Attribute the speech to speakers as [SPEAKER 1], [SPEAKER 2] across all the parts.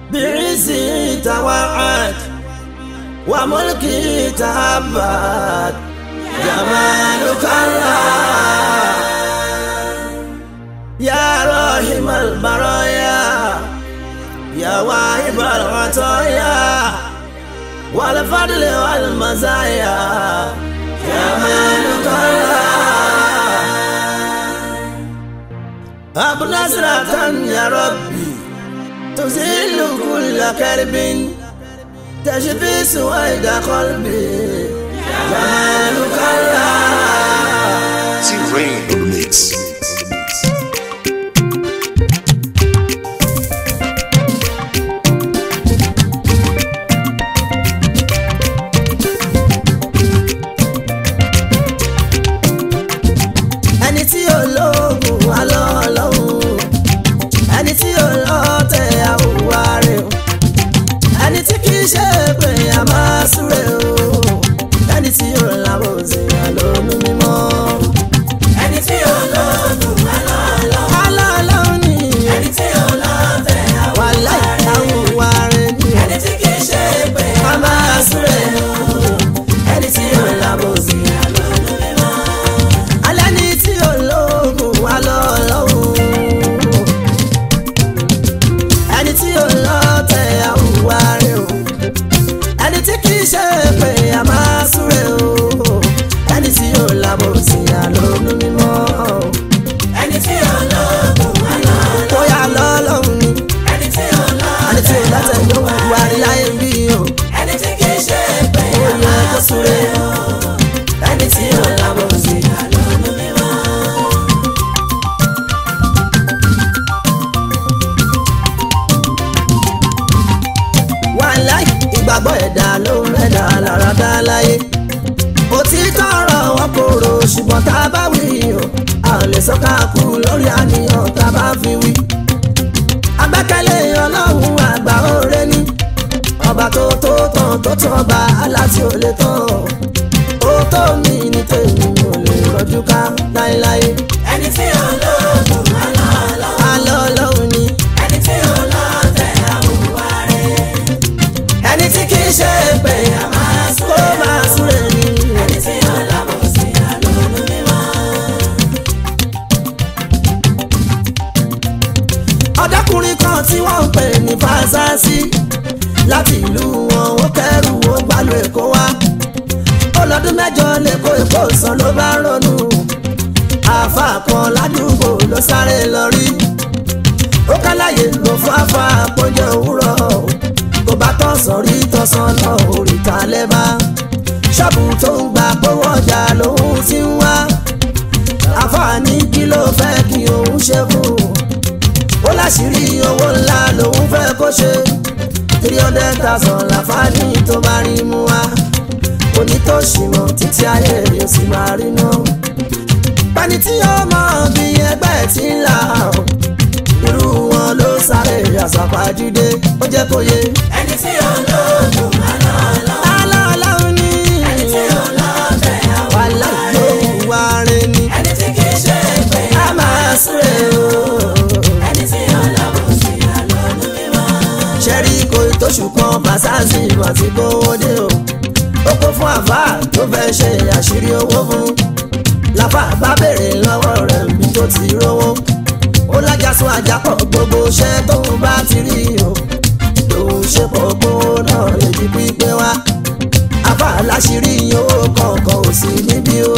[SPEAKER 1] بعزي توعد وملكي تهبت جمالك الله يا راحم البرايا يا واهب العطايا والفضل والمزايا جمالك الله أبو نصرة يا ربي تزيل كل كرب تشفي سويد قلبي جمالك الله
[SPEAKER 2] T-Rain in the mix.
[SPEAKER 1] ẹni tí ò lóògùn wà lọ́lọ́hún ẹni tí ò lọ́tẹ̀ àwòwá rẹ̀ o ẹni tí kì í ṣe pé a máa súre o ẹni tí ò lábò sí àlónú mímọ́.
[SPEAKER 3] ẹni tí ò lóògùn wà lọ́lọ́hún.
[SPEAKER 1] alọ́lọ́hún ni
[SPEAKER 3] ẹni tí ò lọ́tẹ̀
[SPEAKER 1] wà láì àwòwá rẹ̀ ni
[SPEAKER 3] ẹni tí kì í ṣe pé
[SPEAKER 1] a máa súre o ẹni tí ò lábò sí
[SPEAKER 3] àlọ́nú mímọ́.
[SPEAKER 1] alẹ́ ní tí ò lóògùn wà lọ́lọ́hún ẹni tí ò lọ́tẹ̀ àwùwá rẹ̀ o ẹni tí kì í ṣe pé a máa súre o ẹni tí ò lábò sí àlónú mímọ́
[SPEAKER 3] ẹni tí ò lóògùn wà lọ́lọ́hún.
[SPEAKER 1] bóyá lọ́lọ́hún ni
[SPEAKER 3] ẹni tí ò
[SPEAKER 1] ẹni tí ò
[SPEAKER 3] lọ́tẹ̀
[SPEAKER 1] lọ́tẹ̀ ló wù wá rí láyé bí o
[SPEAKER 3] ẹni tí kì í ṣe pé
[SPEAKER 1] ó yẹ kó súre o ẹni tí ò lábò sí
[SPEAKER 3] àlọ́nú mímọ́.
[SPEAKER 1] wàláì ìgbàgbọ́ ẹ̀dá ló ń rẹ̀dá lára dá láyé òtítọ́ ọ̀rọ̀ wọn kòrò ṣùgbọ́n tá a bá wí o a ò lè sọ́ka kú lórí àníyàn tá a bá fi wí. agbẹ́kẹ̀lé ọlọ́run àgbà òre ní ọba tó tó tán tó tán ọba aláti ò lè tán ó tó mi ní tèmi mi ò lè rọjú ká láéláé.
[SPEAKER 3] ẹni tí ò lóògùn wà lọ́lọ́hún.
[SPEAKER 1] alọ́ ọlọ́run ni
[SPEAKER 3] ẹni tí ò lọ́tẹ̀ àwùwá rẹ̀.
[SPEAKER 1] ẹni tí kì í ṣe pé a máa kó máa súre ní.
[SPEAKER 3] ẹni tí ò lábọ̀ sí àlọ́nú mímọ́.
[SPEAKER 1] ọ̀dọ́kùnrin kan tí wọ́n ń pè ní fásásí láti ìlú wọn ó kẹ́rù ó gbàlù èkó wá ọlọ́dún mẹ́jọ lẹ́kọ̀ọ́ èkó sàn ló bá ronú àáfà kan ládùúgbò ló sáré lọ rí ó kálàyé ló fáfá àpọ́njẹ òwúrọ̀ kò bá tọ̀sán rí tọ̀sán lọ òrìta lẹ́bàá ṣọ́ọ̀bù tó ń gba gbówó ọjà lòun ti ń wá àfààní kí ló fẹ́ kí òun ṣe fún un ó láṣìírí owó ńlá lòun fẹ́ kó ṣe three hundred thousand láfáàní tó bá rí mú wá onítòṣìmọ̀ títí ayé yóò sì máa rí náà pẹ́ni tí ó mọ̀ bí ẹgbẹ́ tí ń là ó irú wọn ló sáré àṣàpàjúdé ó jẹ́ kó yé
[SPEAKER 3] ẹni tí ò lóògùn wà lọ́lọ́hún.
[SPEAKER 1] aláàláhùn ní
[SPEAKER 3] ẹni tí ò lọ́tẹ̀
[SPEAKER 1] wà
[SPEAKER 3] àwùwá
[SPEAKER 1] láyé
[SPEAKER 3] rẹ̀.
[SPEAKER 1] òwúwa rẹ ni
[SPEAKER 3] ẹni tí kì í ṣe pé
[SPEAKER 1] a máa súre o.
[SPEAKER 3] ẹni tí ò lábọ̀ sí àlọ́nú mímọ́.
[SPEAKER 1] ṣẹ́rí kò tóṣù kan fàṣásì àti kówó dé o ó kó fún àfà tó fẹ́ ṣe àṣírí owó fún láfà bá béèrè lọ́wọ́ rẹ̀ bí tó ti rówó ó lájà sún àjàpọ̀ gbogbo iṣẹ́ tóun bá ti rí o lòun ṣe pọ̀ gbówó náà lè di pípé wá àfà láṣírí owó kọ̀ọ̀kan ò sí níbí o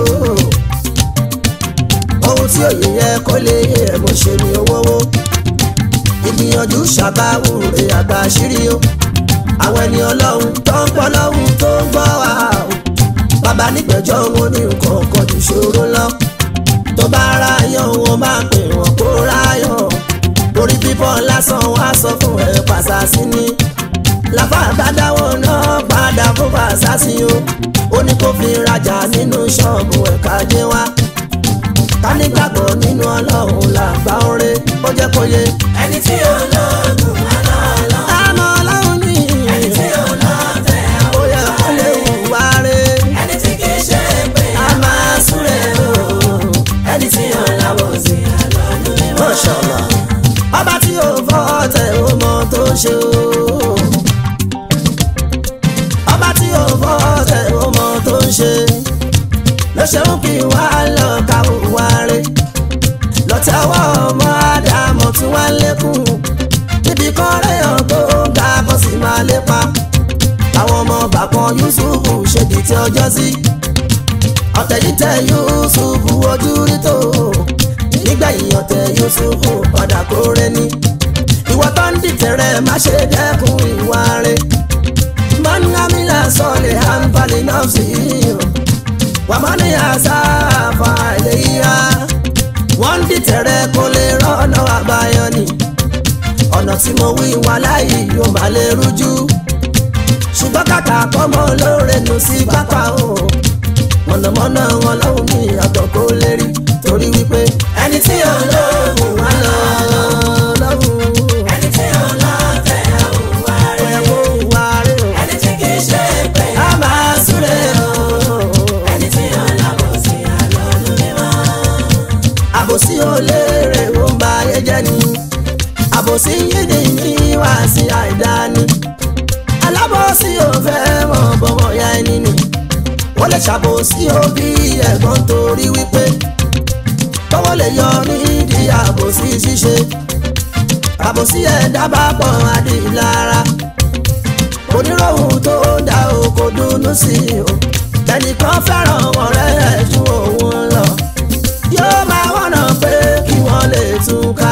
[SPEAKER 1] ohun tí òye yẹ kó lè yẹ ẹ̀ mo ṣe ni owó wó ìgbìyànjú ṣàbáwò rè àgbà àṣírí o àwọn ẹni ọlọ́run tó ń pọ́ lọ́hùn tó ń gbọ́ wá o bàbá nígbẹ̀jọ́ wọn ní nǹkan kan jù ṣòro lọ tó bá ráyọ̀ wọn máa pè wọ́n kó ráyọ̀ orí bíbọ́ lásán wá sọ fún ẹ pàṣásí ni làbá àbádáwọ̀ náà padà fún pàṣásí o ó ní kó fi rajà nínú ṣọ́ọ̀bù ẹ̀ka jẹ́ wá ká nígbàgbọ́ nínú ọlọ́run làgbà ọ̀rẹ́ ó jẹ́ kó yé
[SPEAKER 3] ẹni tí ò lóògùn wà lọ́lọ́hún.
[SPEAKER 1] àmọ́ ọlọ́run ní
[SPEAKER 3] ẹni tí ò lọ́tẹ̀
[SPEAKER 1] ó yẹ kó lè wùwá rẹ̀
[SPEAKER 3] ẹni tí kì í ṣe pé
[SPEAKER 1] a máa súre o ẹni tí ó lábọ̀ sí
[SPEAKER 3] àlọ́nú mímọ́.
[SPEAKER 1] Mashallah ọba tí ó fọ́ tẹ̀ ó mọ tó ń ṣe ọba tí ò fọ́ tẹ̀ ó mọ tó ń ṣe ló ṣe ń kí wá lọ ká wá rè lọ́tẹ̀wọ́ ọmọ àdàmọ̀ tí wọ́n lékún níbi kan réyàn tó ga bọ́ sí máa lépa àwọn ọmọ bàkan Yusuf ṣèdí tí ọjọ́ sí ọ̀tẹ̀ yìí tẹ Yusuf ojú rí tó nígbẹ̀yìn ọ̀tẹ̀ Yusuf padà kórè ní ìwọ tó ń dìtẹ̀ rẹ̀ má ṣe dẹ́kun ìwà rẹ̀ mọ́nàmílà sọ̀lẹ̀ àǹfààní náà sí i wàmọ́ni àṣàfà ìléyà wọ́n ń dìtẹ̀ rẹ̀ kó lè rọ́nà àbáyọ ni ọ̀nà tí mo wí wà láyé yóò má lè rújú ṣùgbọ́n kàkà kọ́mọ lóore nù sí pápá o mọ̀nàmọ́ná wọn lọ́hùn ní àtọ̀ kó lè rí torí wípé ẹni tí ò lóhùn wá lọ lọ́hùn
[SPEAKER 3] ẹni tí ó lọ tẹ̀ òun wá rí
[SPEAKER 1] ẹ̀ kó wá rí o
[SPEAKER 3] ẹni tí kì í ṣe pé
[SPEAKER 1] a máa súre o
[SPEAKER 3] ẹni tí ó lábọ̀ sí àlọ́lù mímọ́.
[SPEAKER 1] àbòsí ò léèrè ó ń ba ayé jẹ́ ni àbòsí yídì ní wá sí àìdáni alábòsí ò fẹ́ mọ̀ bọ́mọ̀ ya ẹni ni wọ́n lè ṣàbòsí òbí ẹ̀gbọ́n torí wípé tọ́wọ́ lè yọ nídìí àbòsí ṣíṣe àbòsí ẹ̀dá bá pọ̀ adìlára oníròhùn tó dá o kò dùnnú sí i o ẹnìkan fẹ́ràn ọ̀rẹ́ ẹ̀ ju òun lọ yóò máa wọ̀nà pé kí wọ́n lè tún ká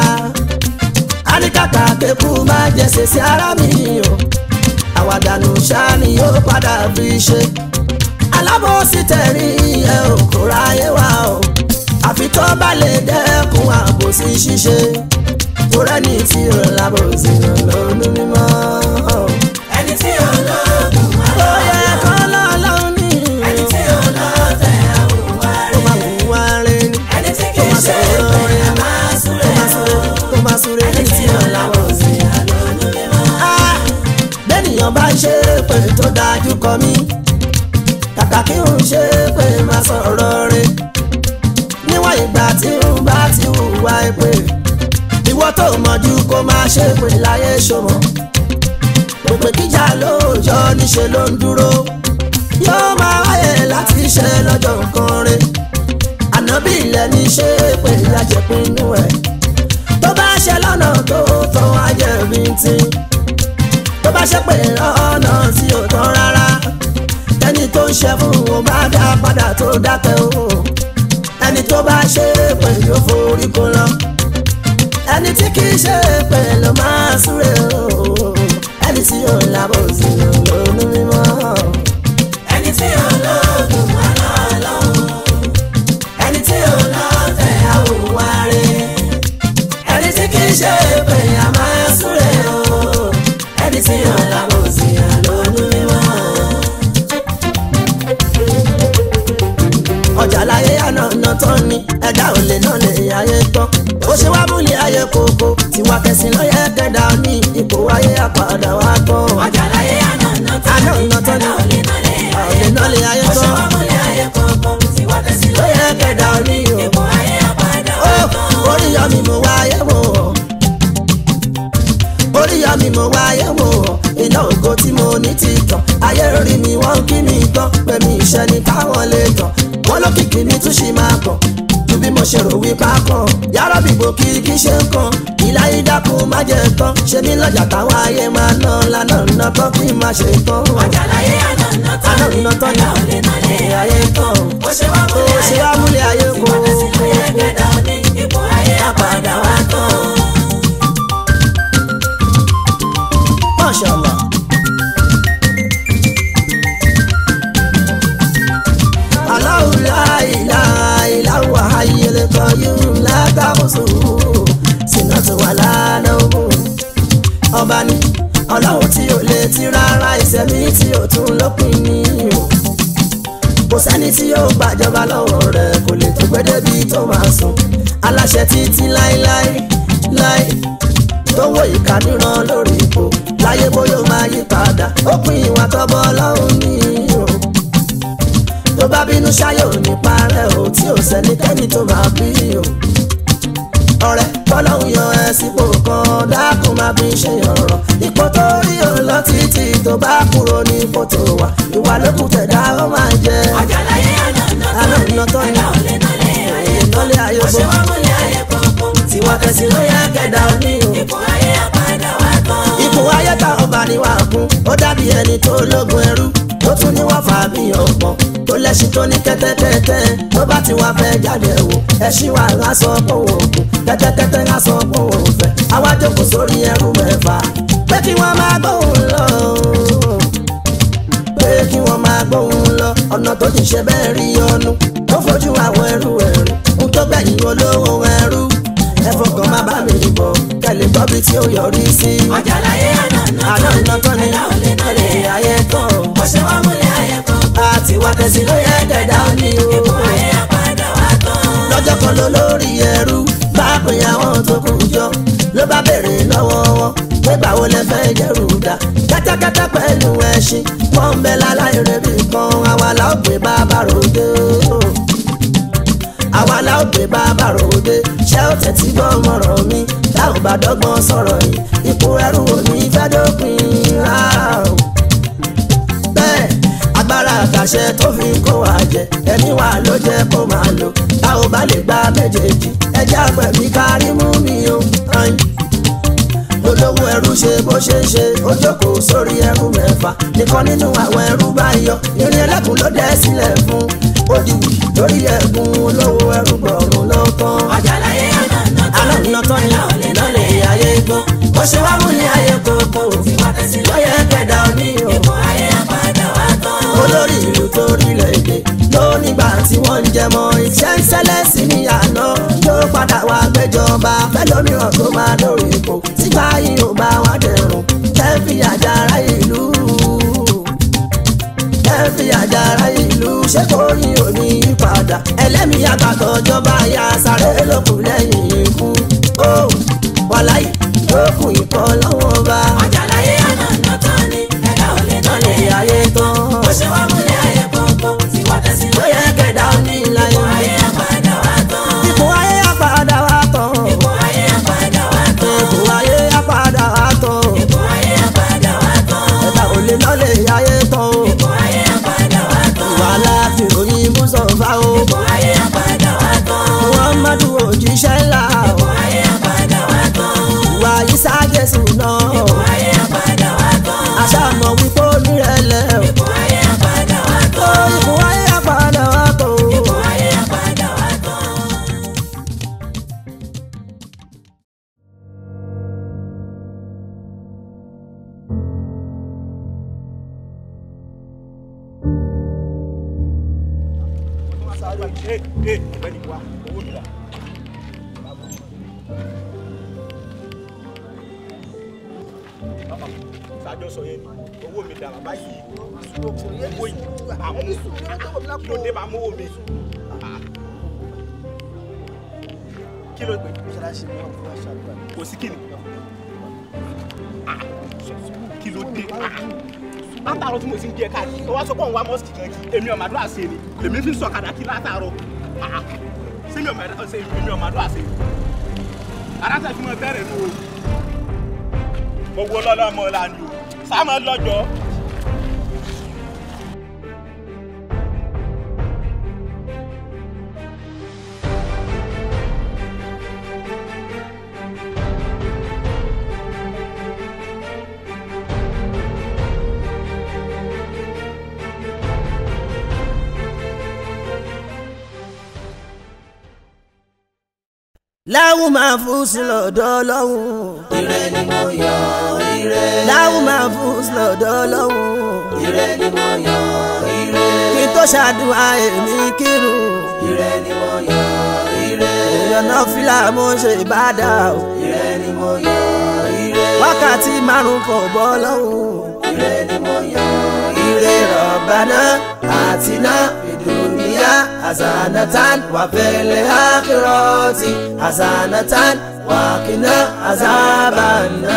[SPEAKER 1] àníkàkà kékù máa jẹsẹ̀ sí ara mi o àwàdànù ṣáà ni yóò padà fi ṣe alábòsí tẹ̀rí ẹ ò kó ráyé wá o àfi tó bá lè dẹ́kun àbòsí ṣíṣe tó rẹ́ni tí ò lábòsí lọ́nà mímọ́.
[SPEAKER 3] ẹni tí ó lóògùn wá
[SPEAKER 1] ó yẹ kọ́ lọ́lọ́run ní
[SPEAKER 3] ẹni tí ó lọ tẹ̀ òun wá
[SPEAKER 1] ó
[SPEAKER 3] rí
[SPEAKER 1] máa wù wá rẹ̀ ní
[SPEAKER 3] ẹni tí kì í ṣe pé a máa súré o
[SPEAKER 1] ó máa súré
[SPEAKER 3] ẹni tí ó lábọ̀ sí àlọ́lù mímọ́.
[SPEAKER 1] bẹ́ẹ̀nìyàn bá ń ṣe pé tó dájú kọ mí kàkà kí n ṣe pé má sọ̀rọ̀ rẹ̀ níwọ̀n ìgbà tí n bá ti hùwà pé ìwọ tó mọ̀jú kó máa ṣe pé láyé ṣòmọ̀ òpè kíjà lóòjọ́ níṣẹ́ ló ń dúró yóò máa wáyé láti ṣe lọ́jọ́ nǹkan rẹ̀ ànábì ilẹ̀ ní ṣe pé ìyàjẹ̀pinnu ẹ̀ tó bá ṣe lọ́nà tó tọ́ ajẹ́bí tí tó bá ṣe pé ọ̀nà tí ò tán rárá ẹni tó ń ṣe fún wọn bá dá padà tó dákẹ́ o ẹni tó bá ṣe pé yóò forí kó lọ ẹni tí kì í ṣe pé ló máa súre o ẹni tí yóò lábọ̀ sí lónú mímọ́
[SPEAKER 3] ẹni tí ó lóògùn wá lọ́lọ́run ẹni tí ó lọ tẹ̀ òun wá rí ẹni tí kì í ṣe pé a máa súré o ẹni tí ó lábọ̀ sí àlọ́lù mímọ́.
[SPEAKER 1] ọjà láyé ànàna tán ni ẹ̀dá ò lè náà lè ayé tán ó ṣe wá múlẹ̀ ayé kòkó tiwa kẹsìn lọ́yẹ̀ kẹ́dà ní ipò ayé àpàdà wá tán
[SPEAKER 3] ọjà láyé ànàna
[SPEAKER 1] Ànànà tán ni.
[SPEAKER 3] ẹ̀dá ò lè nálé
[SPEAKER 1] ò lè náà lè ayé
[SPEAKER 3] ó ṣe
[SPEAKER 1] tán
[SPEAKER 3] wá múlẹ̀ ayé kọ̀ọ̀kan tí wá tẹ̀sí
[SPEAKER 1] lọ́yẹ̀ kẹ́dà ní o.
[SPEAKER 3] ipò ayé àpàdà
[SPEAKER 1] Ó,
[SPEAKER 3] wá tán.
[SPEAKER 1] orí yọ mi mo wáyé wò ó orí yọ mi mo wáyé wò ó iná ògo tí mo ní ti tàn ayé rí mi wọ́n kí mi tán pé mi ìṣẹ́ ni káwọn lè tàn wọ́n lókìkí mi tún ṣì máa kàn ju bí mo ṣe rò wípé a kàn yàrá bìbò kí kí ṣe ń kàn ìlà ìdákun má jẹ tán ṣe mí lọ́jà táwọn ayé máa ná lánà ná tán kí n má ṣe tán
[SPEAKER 3] ọjà láyé ànàna tán ni
[SPEAKER 1] ànànà tán
[SPEAKER 3] ẹ̀dá ò lè nálé
[SPEAKER 1] ni ayé tán
[SPEAKER 3] ó ṣe wá
[SPEAKER 1] ó
[SPEAKER 3] múlẹ̀
[SPEAKER 1] ṣe
[SPEAKER 3] ayé
[SPEAKER 1] wá múlẹ̀ ayé
[SPEAKER 3] tí
[SPEAKER 1] kó
[SPEAKER 3] wá tẹ̀sí lọ́yẹ̀ kẹ́dà ní ipò ayé àpàdà wá tán.
[SPEAKER 1] Mashallah. Allahu la ilaha illa huwa hayyul qayyum la ta'khusuhu sinatun wa la nawm. Ọba ni ọlọ́run tí ò lè ti rárá ìṣẹ̀mí tí ò tún lópin ní o. Kò sẹ́ni tí yóò gbàjọba lọ́wọ́ rẹ̀ kò lè tó gbé débi tó máa sùn. Aláṣẹ títí láéláé láé tó wọ ìka níran lórí ipò láyé bóyá ó máa yí padà ó pin ìwà tọ́bọ ọlọ́run ní o tó bá bínú ṣáyé ò ní parẹ́ o tí ò sẹ́nikẹ́ni tó máa bí o ọ̀rẹ́ bọ́lọ́hún yan ẹ sípò kan dákun má fi ṣe ọ̀rọ̀ ipò tó rí o lọ títí tó bá kúrò ní fòtò wa ìwà lókùn tẹ̀dá ó máa jẹ
[SPEAKER 3] àjàláyé àná
[SPEAKER 1] àná
[SPEAKER 3] ọ̀nà
[SPEAKER 1] ìnà
[SPEAKER 3] tó
[SPEAKER 1] tó
[SPEAKER 3] ní
[SPEAKER 1] ní
[SPEAKER 3] ẹ̀dá ò lè nálẹ̀ ayé
[SPEAKER 1] ìnálẹ̀ ayé
[SPEAKER 3] bó ṣe
[SPEAKER 1] gbọ́
[SPEAKER 3] wá múlẹ̀ ayé kọ̀ọ̀kan
[SPEAKER 1] tiwa kẹsì ló yẹ kẹdà òní o.
[SPEAKER 3] ipò ayé àpàdà wá tán.
[SPEAKER 1] ipò ayé tá ọba ni wà kún ó dàbí ẹni tó lógun ẹrú tó tún ní wà fà bí ọ̀pọ̀ tó lẹ́sìn tó ní kẹ́tẹ́kẹ́tẹ́ tó bá ti wà fẹ́ jáde wò ẹṣin wà ń sọ pé òun òkun kẹ́tẹ́kẹ́tẹ́ ń sọ pé òun fẹ́ àwa jókòó sórí ẹrú mẹ́fà pé kí wọ́n máa gbóhùn lọ pé kí wọ́n máa gbóhùn lọ ọ̀nà tó ti ṣe bẹ́ẹ̀ rí ọnu tó fojú àwọn ẹrú ẹrú ń tó gbẹ̀yìn olówó ẹrú ẹ fọkàn má bá mi bọ̀ kẹ́lẹ́ gbọ́ bí tí ó yọrí sí
[SPEAKER 3] àjàláyé àná
[SPEAKER 1] àná iná tán ni
[SPEAKER 3] ẹ̀dá ò lè nálẹ̀
[SPEAKER 1] ilé ayé tán
[SPEAKER 3] bó ṣe wá múlẹ̀ ayé kọ̀ọ̀kan
[SPEAKER 1] àti wá tẹ̀sí ló yẹ kẹ̀dá òní
[SPEAKER 3] ipò
[SPEAKER 1] o.
[SPEAKER 3] ayé àpàdà wá tán.
[SPEAKER 1] lọ́jọ́ kan ló lórí ẹrú bá pè àwọn tó kù jọ ló bá béèrè lọ́wọ́ wọn pé báwo lẹ fẹ́ jẹ́rù dá kẹ́tẹ́kẹ́tẹ́ pẹ̀lú ẹṣin wọ́n ń bẹ láláì rẹ̀ bí kan àwa la ó gbé bàbá ròde o. àwa la ó gbé bàbá ròde ṣé ó tẹ̀tí gbọ́ mọ̀rọ̀ mi tá ò bá dọ́gbọ́n sọ̀rọ̀ yìí ipò ẹrú ò ní fẹ́ dópin rárá o bẹ́ẹ̀ agbára àtàṣe tó fi ń kó wa jẹ ẹni wà ló jẹ́ kó máa lò tá ò bá lè gba méjèèjì ẹjẹ́ àgbẹ̀bí kárí mú mi o. ayin. olówó ẹrú ṣe bó ṣe ń ṣe ó jókòó sórí ẹrú mẹ́fà nìkan nínú àwọn ẹrú bá yọ irin ẹlẹ́kùn ló dẹ́ sílẹ̀ fún ó di wì lórí ẹ̀gún olówó ẹrú gbọ̀rún ló tán.
[SPEAKER 3] àjàláyé àná
[SPEAKER 1] àná iná tán ni lọ́lẹ̀ ayé gbọ́ bó ṣe wá mú ní ayé kókó
[SPEAKER 3] tiwa tẹ̀sí
[SPEAKER 1] lọ́yẹ̀ kẹ̀dá òní o
[SPEAKER 3] ipò ayé àpàdà wá tán.
[SPEAKER 1] olórí ìlú tó rílẹ̀ èdè ló nígbà tí wọ́n ń jẹmọ́ iṣẹ́ ń ṣẹlẹ̀ sí ní àná ló padà wá gbẹjọba fẹlómìíràn tó máa lórí ipò sígbà yìí ò bá wá dẹrùn kẹfì àjàrà ìlú kẹfì àjàrà ìlú ṣé kò ní òní padà ẹlẹ́mìí àgbàtọ̀ jọba ya sáré lókun lẹ́yìn ikú ó wàláyé lókun ìkọ́ lọ́wọ́ bá
[SPEAKER 3] àjàláyé àná tán ni ẹ̀dá ò lè
[SPEAKER 1] lọ́lẹ̀
[SPEAKER 3] nálẹ̀
[SPEAKER 1] ayé tán
[SPEAKER 3] bó ṣe wá múlẹ̀ ayé kọ̀ọ̀kan tiwa tẹ̀sí
[SPEAKER 1] ló yẹ kẹ̀dá ní
[SPEAKER 3] ipò
[SPEAKER 1] ìlànà
[SPEAKER 3] ayé àpàdà wá tán.
[SPEAKER 1] ipò ayé àpàdà wá tán
[SPEAKER 3] ipò ayé àpàdà wá tán.
[SPEAKER 1] ipò ayé àpàdà wá tán
[SPEAKER 3] ipò ayé àpàdà wá tán.
[SPEAKER 1] ẹ̀dá ò lè lọ́lẹ̀ ayé tán o
[SPEAKER 3] ipò ayé àpàdà wá tán.
[SPEAKER 1] wàhálà fi ròyìn mùsọ̀fà o
[SPEAKER 3] ipò ayé àpàdà wá tán.
[SPEAKER 1] muhammadu òjíṣẹ́ ńlá o
[SPEAKER 3] ipò ayé àpàdà wá tán.
[SPEAKER 1] ìwà isa jésù náà
[SPEAKER 3] ipò ayé àpàdà wá tán.
[SPEAKER 1] àṣà mọ̀ wípé ó nírẹ̀lẹ̀ o
[SPEAKER 3] ipò ayé àpàdà wá
[SPEAKER 1] ó
[SPEAKER 3] tán.
[SPEAKER 1] ipò ayé àpàdà wá tán o.
[SPEAKER 3] ipò ayé àpàdà wá tán.
[SPEAKER 2] Ee ee ọ̀gbẹ́ni wa owó mi rà. Sájọ́ sọ yẹn ni owó mi dà bàbá yìí. Owó yìí àmú kí ló dé bá mú owó mi. Kí ló gbé? Kò sí kíni. Kí ló dé? látàárọ̀ tí mo ti ń jẹ káàkiri tó wá sọ pé òun wá mọ́sìkì kan kí èmi ọ̀mà àdúrà ṣe ni lèmi fi ń sọ kàdà kí látàárọ̀ Ah, ṣé mi ọ̀mà àdúrà ṣe èmi ọ̀mà àdúrà ṣe aráta fi mọ bẹ̀rẹ̀ nù o gbogbo lọ́lọ́ ọmọ ọ̀la ni o sáàmù lọ́jọ́
[SPEAKER 1] láwù máa fún sí lọ́dọ̀ lọ́hùn.
[SPEAKER 3] ire ni mo yọ ire.
[SPEAKER 1] láwù máa fún sí lọ́dọ̀ lọ́hùn.
[SPEAKER 3] ire ni mo yọ ire.
[SPEAKER 1] kí n tó ṣàdúrà èmi kírun.
[SPEAKER 3] ire ni mo yọ ire.
[SPEAKER 1] ìyọ̀nà fìlà mo ṣe ìbádà o.
[SPEAKER 3] ire ni mo yọ ire.
[SPEAKER 1] wákàtí márùn kò bọ́ lọ́hùn.
[SPEAKER 3] ire ni mo yọ
[SPEAKER 1] ire rọ̀bánà àtinà ìdùnnìyà àzànàtàn wà fẹ́lẹ́ àkìrọ̀tì àzànàtàn wà kìnà àzàbànà.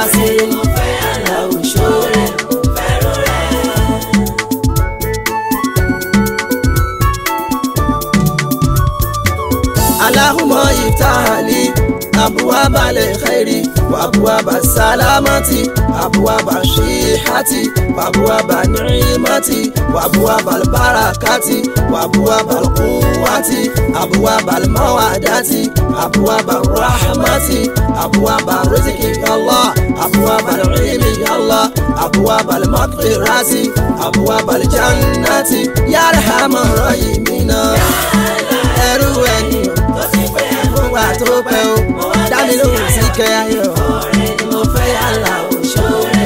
[SPEAKER 1] sí aláwùsọ̀rẹ́ fẹ́ràn rẹ̀. اللهم افتح لي أبواب الخير وأبواب السلامة أبواب الصحة وأبواب النعمة وأبواب البركة وأبواب القوة أبواب المودة أبواب الرحمة أبواب الرزق يا الله أبواب العلم يا الله أبواب المغفرة أبواب الجنة يا أرحم الراحمين ẹrú ẹni fún wa tó pẹ́ o dámi lóhùn sí kẹ́ ayọ̀ mo fẹ́ yàrá òṣòro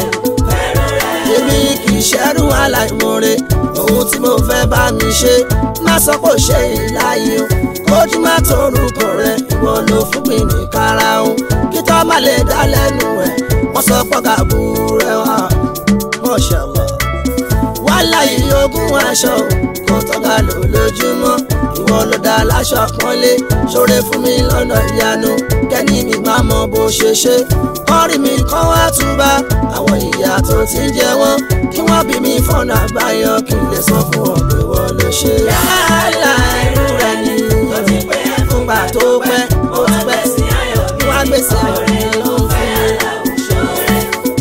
[SPEAKER 1] èmi kì í ṣẹ́rù aláìmoore ohun tí mo fẹ́ bá mi ṣe má sọ pé ó ṣe ìláyé o kójú má torúkọ rẹ ìwọ ló fún mi ní karahun kí tó má lè dá lẹ́nu ẹ̀ wọ́n sọ pé gàbú rẹ wá mọ̀ṣẹ̀lọ̀ wàhálà yìí ogún aṣọ kò tọ́ka lò lójúmọ́ ìwọ ló dá láṣọ pọ́nlé ṣoore fún mi lọ́nà ìyanu kẹ́ni mi máa mọ bó ṣe ṣe kọ́rí mi kọ́ wá túbá àwọn ìyá tó ti ń jẹ wọ́n kí wọ́n bí mi fọ́nà àbáyọ kí n lè sọ fún wọn pé wọ́n ló ṣe. yálà irú rẹ̀ ni fúngbà tó pẹ́ ó ti pẹ́ sí ayọ̀ bí wọ́n á gbèsè ọ̀rẹ́ ló ń fún mi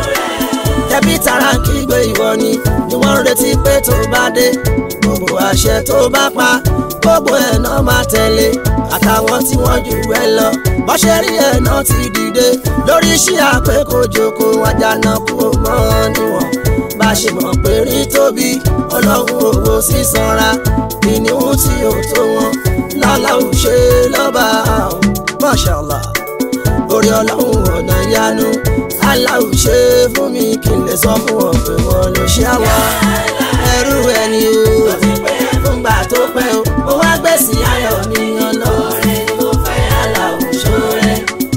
[SPEAKER 1] ẹbí tara kígbe ìwọ ni ni wọ́n ń retí pé tó bá dé gbogbo àṣẹ tó bá pa gbogbo ẹ̀ náà máa tẹ̀lé àtàwọn tí wọ́n jù ẹ lọ bọ́ṣẹ́ rí ẹ̀ náà ti dìde lórí iṣẹ́ àpékòjòkó àjànà kú mọ́ níwọ̀n bá ṣe mọ̀ pé rí tóbi ọlọ́run owó sísanra ìníhùn tí ò tó wọn lálá ò ṣe lọ́ba Mashallah orí ọlọ́run ọ̀nà ìyanu aláwù ṣe fún mi kí n lè sọ fún wọn pé wọn ló ṣe àwa ẹrú ẹni o fúngbà tó pẹ́ o mo wá gbèsè ayọ̀ mi ọlọ́run mo fẹ́ aláwù ṣoore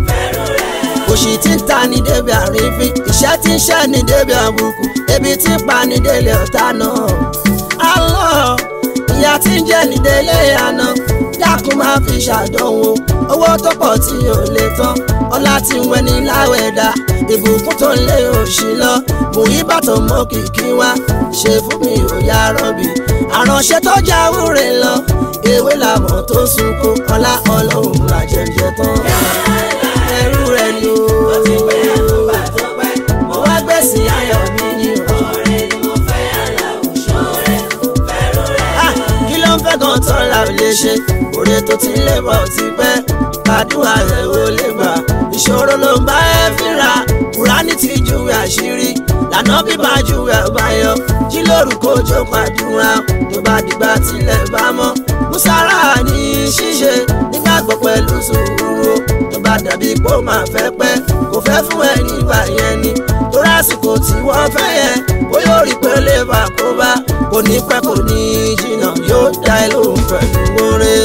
[SPEAKER 1] òṣì tí ń ta ní débi àrífín ìṣẹ́ tí ń ṣẹ́ ní débi àbùkù ebi tí ń pa ní délé ọ̀tá náà Allah ìyá tí ń jẹ́ ní délé àná dákun máa fi ṣàdánwò owó tó pọ̀ tí ò lè tán ọlá tí ń wẹni láwẹ̀dá ìbùkún tó ń lé òṣì lọ mùyíbà tó mọ kìkì wá ṣe fún mi ò yá rọ́bì àránṣẹ́ tó jáwúre lọ ewé làmọ̀ tó sunkún ọlá ọlọ́run làjẹjẹ tán ẹrú rẹ ni o mo wá gbèsè ayọ̀ mi ní ọ̀rẹ́ ni mo fẹ́ aláwùjọ rẹ̀ kí ló ń fẹ́ gan tán la ò lè ṣe òre tó ti lè bọ̀ ti pẹ́ kàdúrà rẹ̀ ò lè gbà ìṣòro ló ń bá ẹ fínra kùránì ti júwe àṣírí lànà bíbá júwe àbáyọ jí lórúkọ ojú pàdúrà tó bá dìgbà tilẹ̀ bá mọ́ musara ní ṣíṣe nígbàgbọ́ pẹ̀lú sùúrù tó bá dàbí pé ó máa fẹ́ pẹ́ kò fẹ́ fún ẹ nígbà yẹn ni tó rásìkò tí wọ́n fẹ́ yẹn ó yóò rí pé lè bá kó bá kò ní pẹ́ kò ní jìnnà yóò dá ẹ lóhùn pẹ̀lú oore.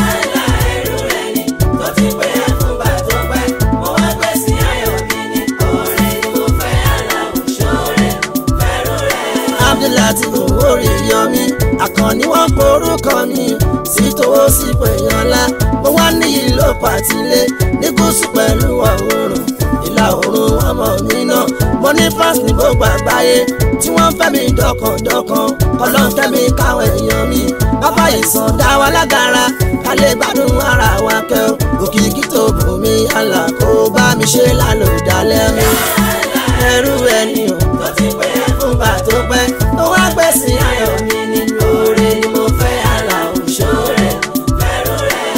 [SPEAKER 1] abdullahi owórí yọmí àkànní wọn porúkọ mi sí towó sí pèyànlá mo wá níyì ló pàtílé ní gúúsù pẹ̀lú ọ̀húnrún ìlà oòrùn ọmọ mi náà mo ní fásitì ní gbogbo àgbáyé tí wọ́n fẹ́ mi dọ́kàndọ́kàn ọlọ́run kẹ́mi káwọn èèyàn mi bàbá ìsàn dá wa lágara ká lè gbádùn ara wa kẹ́ ò òkìkí tó bù mí àlà kó bá mi ṣe lálòdálẹ́ mi ẹrú ẹni o tó ti pẹ́ fúngbà tó pẹ́ tó wá gbẹ̀sìn ayọ̀ mi nínú oore ni mo fẹ́ àlà òṣòre fẹ́rù rẹ̀.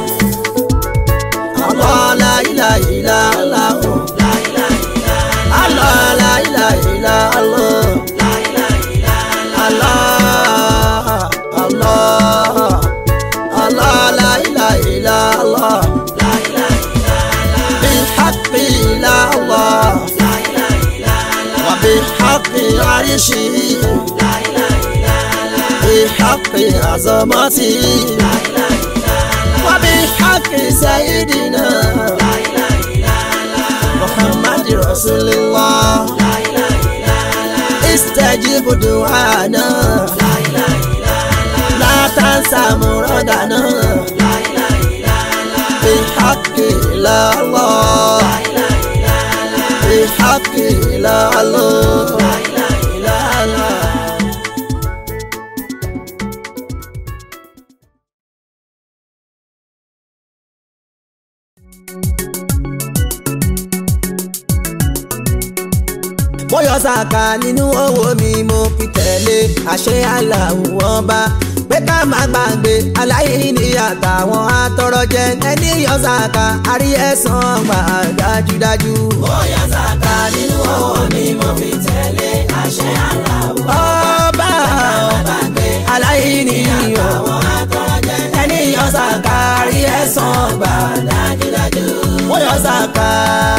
[SPEAKER 1] Allah la ilaha illa Allah o. Allah la ilaha illa Allah. Allah Allah Allah la ilaha illa Allah. بالحق لا الله وبحق عرشه بحق عظمته وبحق سيدنا محمد رسول الله استجب دعانا لا تنسى مرادنا بحق لا الله kìlá lọ. láìláìláìlá. mo yọ sàkà nínú owó mi mo fi tẹ̀lé àṣẹ aláwọ̀ ọba pé ká má gbàgbé aláìní àtàwọn atọrọjẹ ẹni yọ sàkà àrí ẹ̀san gbà dájúdájú.
[SPEAKER 3] Mo yọ sàkà nínú owó mi mo fi tẹ̀lé àṣẹ aláwọ̀.
[SPEAKER 1] ọba
[SPEAKER 3] Gbàgbé
[SPEAKER 1] aláìní yọ
[SPEAKER 3] àwọn atọ́rọ̀jẹ
[SPEAKER 1] ẹni yọ sàkà àrí ẹ̀san gbà
[SPEAKER 3] dájúdájú.
[SPEAKER 1] mo yọ sàkà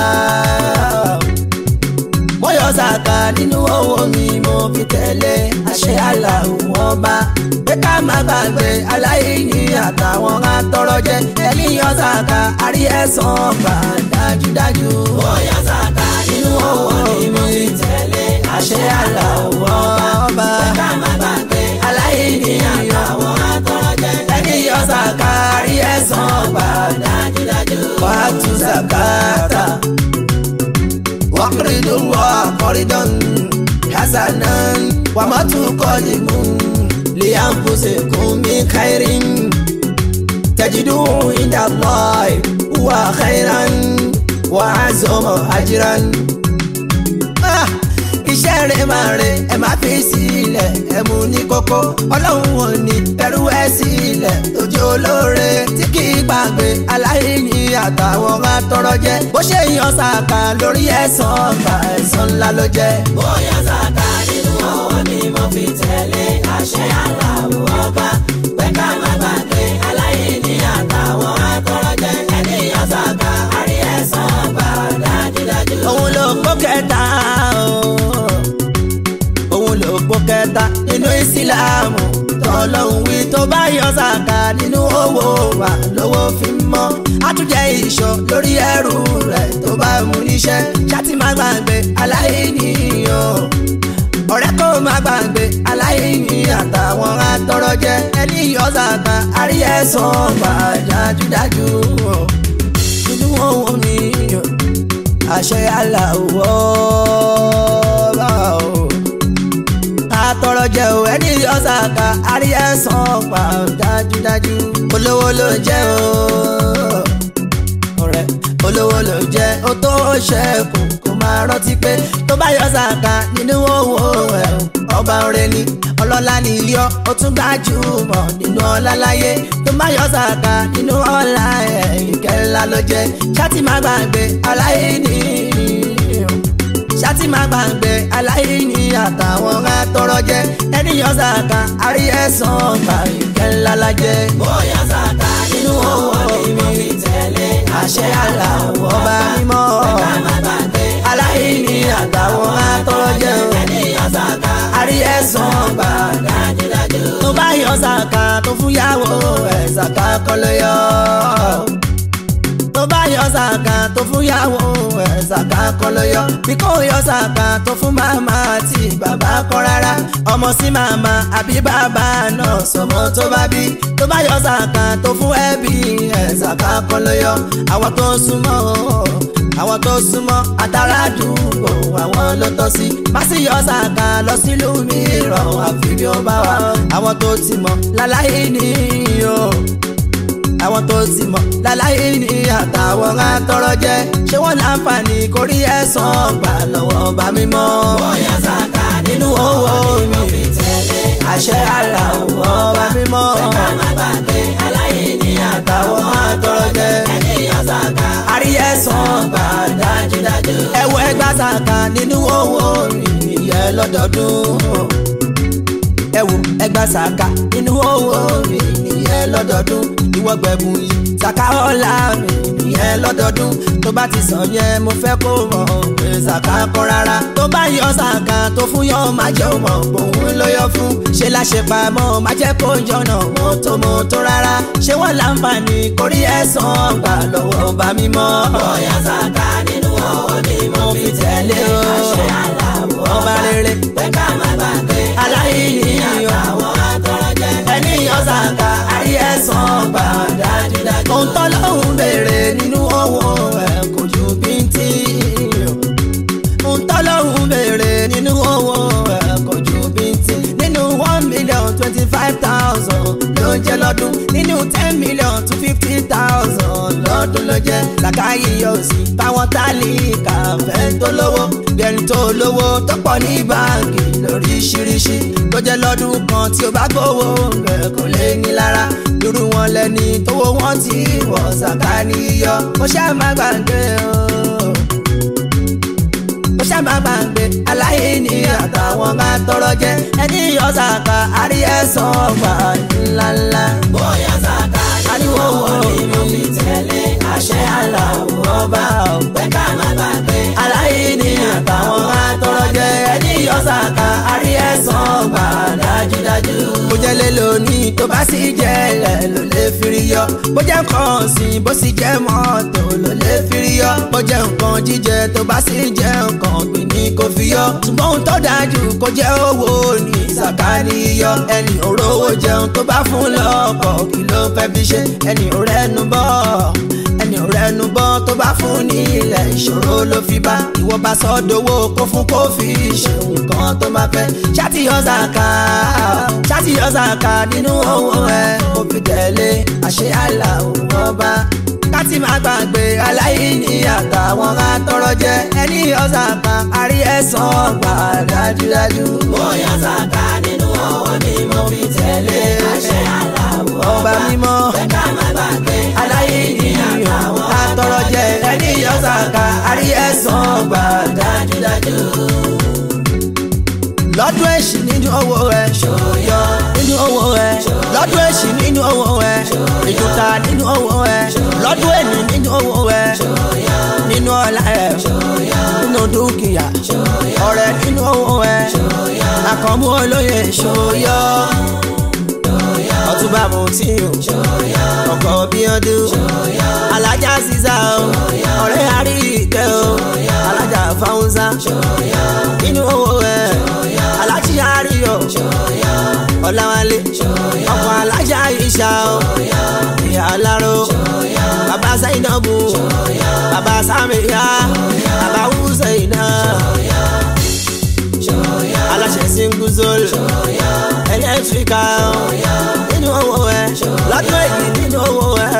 [SPEAKER 1] mo yọ sàkà nínú owó mi mo fi tẹ̀lé àṣẹ aláwọ̀ ọba pé ká má gbàgbé aláìní àtàwọn atọrọjẹ ẹni yọ sàkà àrí ẹ̀san gbà dájúdájú.
[SPEAKER 3] Mo yọ sàkà nínú owó mi mo fi tẹ̀lé àṣẹ aláwọ̀.
[SPEAKER 1] ọba
[SPEAKER 3] Ká má gbàgbé
[SPEAKER 1] aláìní
[SPEAKER 3] àwọn atọ́rọ̀jẹ
[SPEAKER 1] ẹni yọ sàkà àrí ẹ̀san gbà
[SPEAKER 3] dájúdájú.
[SPEAKER 1] wàtú zakata wàkìrìdù wà kọ́rídọ́n hasanan wàmọ́tù kọ́lìmù liyanfusikun mi kairin tajidu inda allah wa khairan wa azọmọ ajiran. Ah, iṣẹ́ rẹ̀ máa rẹ̀ ẹ máa fi sílẹ̀ ẹ mú ní kókó ọlọ́run ò ní ẹrú ẹ sílẹ̀ tójú olóore tí kì í gbàgbé aláìní àtàwọn atọrọ jẹ bó ṣe yan sàkà lórí ẹ̀san ọgbà ẹ̀san ńlá ló jẹ́.
[SPEAKER 3] Mo yọ sàkà nínú owó mi mo fi tẹ̀lé àṣẹ aláwọ̀ ọba. Pé ká má gbàgbé aláìní àtàwọn atọ́rọ̀jẹ ẹni yọ sàkà àrí ẹ̀san gbà dájúdájú.
[SPEAKER 1] òun ló gbó kẹta o òun ló gbó kẹta nínú ìsìláàmù tọ́lọ́hún wí tó bá yọ sàkà nínú owó wa lówó fi ń mọ́ àtúnjẹ ìṣọ́ lórí ẹrù rẹ̀ tó bá mú níṣẹ́ ṣáàtì má gbàgbé aláìní o ọ̀rẹ́ kò má gbàgbé aláìní àtàwọn atọrọjẹ ẹni yọ sàkà àrí ẹ̀san gbà dájúdájú o nínú ohun mi o àṣẹ aláwọ̀ bá o. àtọrọ jẹ o ẹni ọ̀sàkà àrí ẹ̀san pa dájúdájú olówó ló jẹ́ o. ọ̀rẹ́ olówó ló jẹ́ o tó ṣẹ́kù kó máa rántí pé tó bá yọ sàkà nínú owó ẹ̀ ọba ọ̀rẹ́ ni ọlọ́lá ni yọ ó tún gbajúmọ̀ nínú ọlá láyé tó bá yọ sàkà nínú ọlá ẹ̀ ìkẹ́ ńlá ló jẹ́ ṣáàtì má gbàgbé aláìní ṣáàtì má gbàgbé aláìní àtàwọn atọrọ jẹ ẹni yọ sàkà àrí ẹ̀san gbà ìkẹ́ ńlá la jẹ́.
[SPEAKER 3] Mo yọ sàkà nínú owó mi mo fi tẹ̀lé
[SPEAKER 1] àṣẹ aláwọ̀ ọba mímọ́
[SPEAKER 3] ká má gbàgbé
[SPEAKER 1] aláìní àtàwọn atọrọ jẹ
[SPEAKER 3] ẹni yọ sàkà
[SPEAKER 1] àrí ẹ̀san gbà
[SPEAKER 3] dájúdájú.
[SPEAKER 1] tó bá yọ sàkà tó fún yàwó ẹ̀ sàkà kọ́ ló yọ. tó bá yọ sàkà tó fún yàwó ẹ̀ sàkà kọ́ ló yọ. bí kò yọ sàkà tó fún màmá àti bàbá kọ́ rárá. ọmọ sí màmá àbí bàbá náà sọmọ tó bá bí. tó bá yọ sàkà tó fún ẹbí ẹ̀ sàkà kọ́ ló yọ. àwọn tó súnmọ́ àwọn tó súnmọ́ àtàràdúgbò àwọn ló tọ́ sí. má sì yọ sàkà lọ sílùú mìíràn àfi bí ó bá wà. àwọn tó ti mọ̀ láláyé nìyí o àwọn tó ti mọ̀ láláyé ní àtàwọn atọrọ jẹ ṣé wọn láǹfààní kórí ẹ̀san gbà lọ́wọ́ bá mímọ́.
[SPEAKER 3] Mo yọ sàkà
[SPEAKER 1] nínú owó mi
[SPEAKER 3] fi tẹ̀lé
[SPEAKER 1] àṣẹ aláwọ̀ bá mímọ́.
[SPEAKER 3] ká má gbàgbé aláìní
[SPEAKER 1] àtàwọn atọrọ jẹ
[SPEAKER 3] ẹni yọ sàkà
[SPEAKER 1] àrí ẹ̀san gbà
[SPEAKER 3] dájúdájú.
[SPEAKER 1] ẹwọ ẹgbà sàkà nínú owó mi ìyẹn lọ́dọọdún ẹwọ ẹgbà sàkà nínú owó mi ìyẹn lọ́dọọdún ìwọ gbẹ̀bùn yìí sàkà ọ̀la mi ìyẹn lọ́dọọdún tó bá ti sàn yẹn mo fẹ́ kó mọ̀ pé sàkà kọ́ rárá tó bá yọ sàkà tó fún yọ má jẹ́ mọ̀ òun ló yọ fún ṣe láṣepamọ́ má jẹ́ kó jọ̀nà mọ́tò mọ́tò rárá ṣé wọ́n láǹfààní kórí ẹ̀san gbà lọ́wọ́ bá mímọ́.
[SPEAKER 3] Mo yọ sàkà nínú owó mi mo fi
[SPEAKER 1] tẹ̀lé o
[SPEAKER 3] àṣẹ aláwọ̀
[SPEAKER 1] ọba rere
[SPEAKER 3] pé ká má gbàgbé
[SPEAKER 1] aláìní o
[SPEAKER 3] àwọn atọ́rọ̀jẹ
[SPEAKER 1] ẹni yọ sàkà àrí ẹ̀san gbà
[SPEAKER 3] dájúdájú.
[SPEAKER 1] ohun tọ́lọ́hún béèrè nínú owó ẹ̀ kò ju bíntì ohun ló ń jẹ́ lọ́dún nínú ten million to fifty thousand lọ́dún ló jẹ́ làkàyè yóò sí táwọn tálíkà fẹ́ tó lówó bẹ́ẹ̀ni tó lówó tó pọ̀ ní báńkì lóríṣiríṣi tó jẹ́ lọ́dún kan tí ó bá gbowó rẹ̀ kò lè ní lára irú wọn lẹni tówó wọn ti wọ̀ ṣàkà níyọ mo ṣáà má gbàgbé o mo ṣáà gbàgbé aláìní àtàwọn bá tọrọ jẹ ẹni yọ ṣàkà àrí ẹ̀sán ọgbà ńláńlá.
[SPEAKER 3] bóyá sàkà
[SPEAKER 1] ariwo wo
[SPEAKER 3] ni mo fi tẹ̀lé àṣẹ aláwọ̀
[SPEAKER 1] ọba ò
[SPEAKER 3] pé ká má gbàgbé
[SPEAKER 1] aláìní àtàwọn bá tọrọ jẹ ẹni yọ ṣàkà àrí ẹ̀sán ọgbà dájúdájú. mo jẹ́ lé lónìí tó bá sì jẹ́ ilẹ̀ ló lè firi yọ bó jẹ́ nǹkan ọ̀sìn bó sì jẹ́ mọ́tò ló lè firi yọ bó jẹ́ nǹkan jíjẹ tó bá sì jẹ́ nǹkan ọ̀gbìn ní kò fi yọ ṣùgbọ́n ohun tó dájú kó jẹ́ owó ní sàkáání yọ ẹni òróró jẹun tó bá fún lọ́kọ̀ kí ló fẹ́ fi ṣe ẹni òrẹ́nu bọ́ ẹni òrẹ́nu bọ́ tó bá fún ní ilẹ̀ ìṣòro ló fi bá ìwọ bá sọ dowó kó fún kó fi ṣe nǹkan tó bá fẹ́ ṣáàtì yọ sàkà ṣáàtì yọ sàkà nínú owó ẹ kó fi tẹ̀lé àṣẹ àlà òun ọba káti máa gbàgbé aláìní àtàwọn atọrọ jẹ ẹni ọ̀sàkà àrí ẹ̀sán ọgbà dájúdájú.
[SPEAKER 3] bóyá sàkà nínú owó ni mo fi tẹ̀lé àṣẹ aláwọ̀
[SPEAKER 1] ọba mímọ́
[SPEAKER 3] pé ká má gbàgbé
[SPEAKER 1] aláìní àtọrọ jẹ ẹni ọ̀sàkà àrí ẹ̀sán ọgbà dájúdájú. lọ́dún èṣì nínú owó rẹ̀ ṣòyọ́ nínú owó rẹ̀ lọ́dún èṣì nínú owó rẹ̀ ìdúta nínú owó rẹ̀ lọ́dún èní nínú owó rẹ̀ nínú ọlá rẹ̀ nínú dúkìá ọ̀rẹ́ nínú owó rẹ̀ àkànmú olóye ṣòyọ́ ọtúbà mo tí o ọkọ bí ọdún alájà sísá o ọ̀rẹ́ àrí ìkẹ́ o alájà fáwùnsá nínú owó rẹ̀ alájí àrí o ọ̀làwálé ọkọ̀ alájà ìṣà o ìyá aláró bàbá sáyidọ́bù bàbá sàmìyá bàbá hùsẹ̀yìnà aláṣẹ singuzol ẹlẹ́tíríkà nínú owó ẹ lọ́dún èyí nínú owó ẹ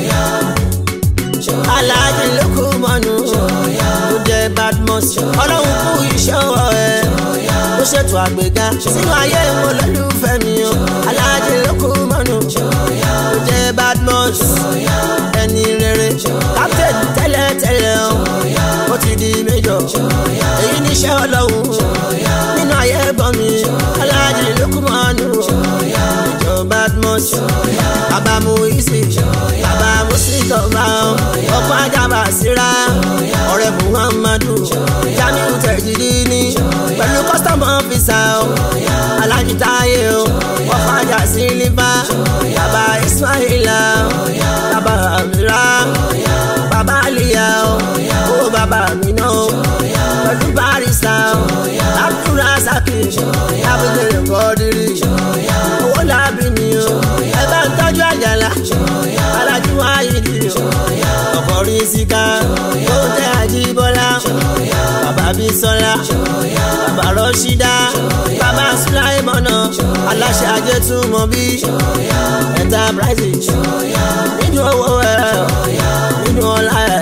[SPEAKER 1] aláàjì lókù mọ́nu ó jẹ́ badmus ọlọ́run kú iṣẹ́ ọwọ́ ẹ ó ṣètò àgbéga sínú ayé wọn lólùfẹ́ mi o aláàjì lókù mọ́nu ó jẹ́ badmus ẹni rere captain tẹ́lẹ̀tẹ́lẹ̀ o ó ti di major èyí níṣẹ́ ọlọ́run nínú ayé gbọ́n mi aláàjì lókù mọ́nu ìjọ badmus bàbá mu isi bàbá mu sítọ̀fà ọkọ̀ ajábà síra ọ̀rẹ́ muhammadu jamiu tẹ̀jìdì ní pẹ̀lú custom officer alájí táyé o ọkọ̀ ajá sí lífà bàbá ismaila bàbá amira bàbá aliya o bàbá mi náà pẹ̀lú barista abdulrasaki abudulayi kọ́dírì owó làbí mi o ẹ bá ń tọ́jú àjàlá alájú ayédi o ọkọ̀ rí síká ó tẹ́ àjíbọ́lá bàbá bísọ́lá bàbá rọ́ṣídá bàbá sùláìmọ́nà aláṣẹ ajẹ́túmọ̀ bí enterprise nínú owó ẹ̀ nínú ọlá ẹ̀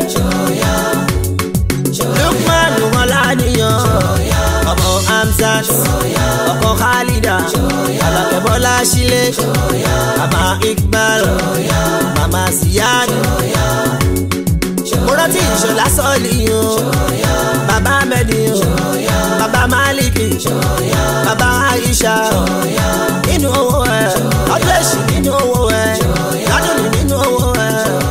[SPEAKER 1] lukman ọlànìyàn ọmọ hamzat ọkọ khalida alakẹbọlá sílé bàbá iqbal mama ziyad mo rántí ìṣọlá sọọlì o bàbá mẹdì o bàbá maliki bàbá aisha nínú owó ẹ ọdún èsì nínú owó ẹ lọdún nínú owó ẹ.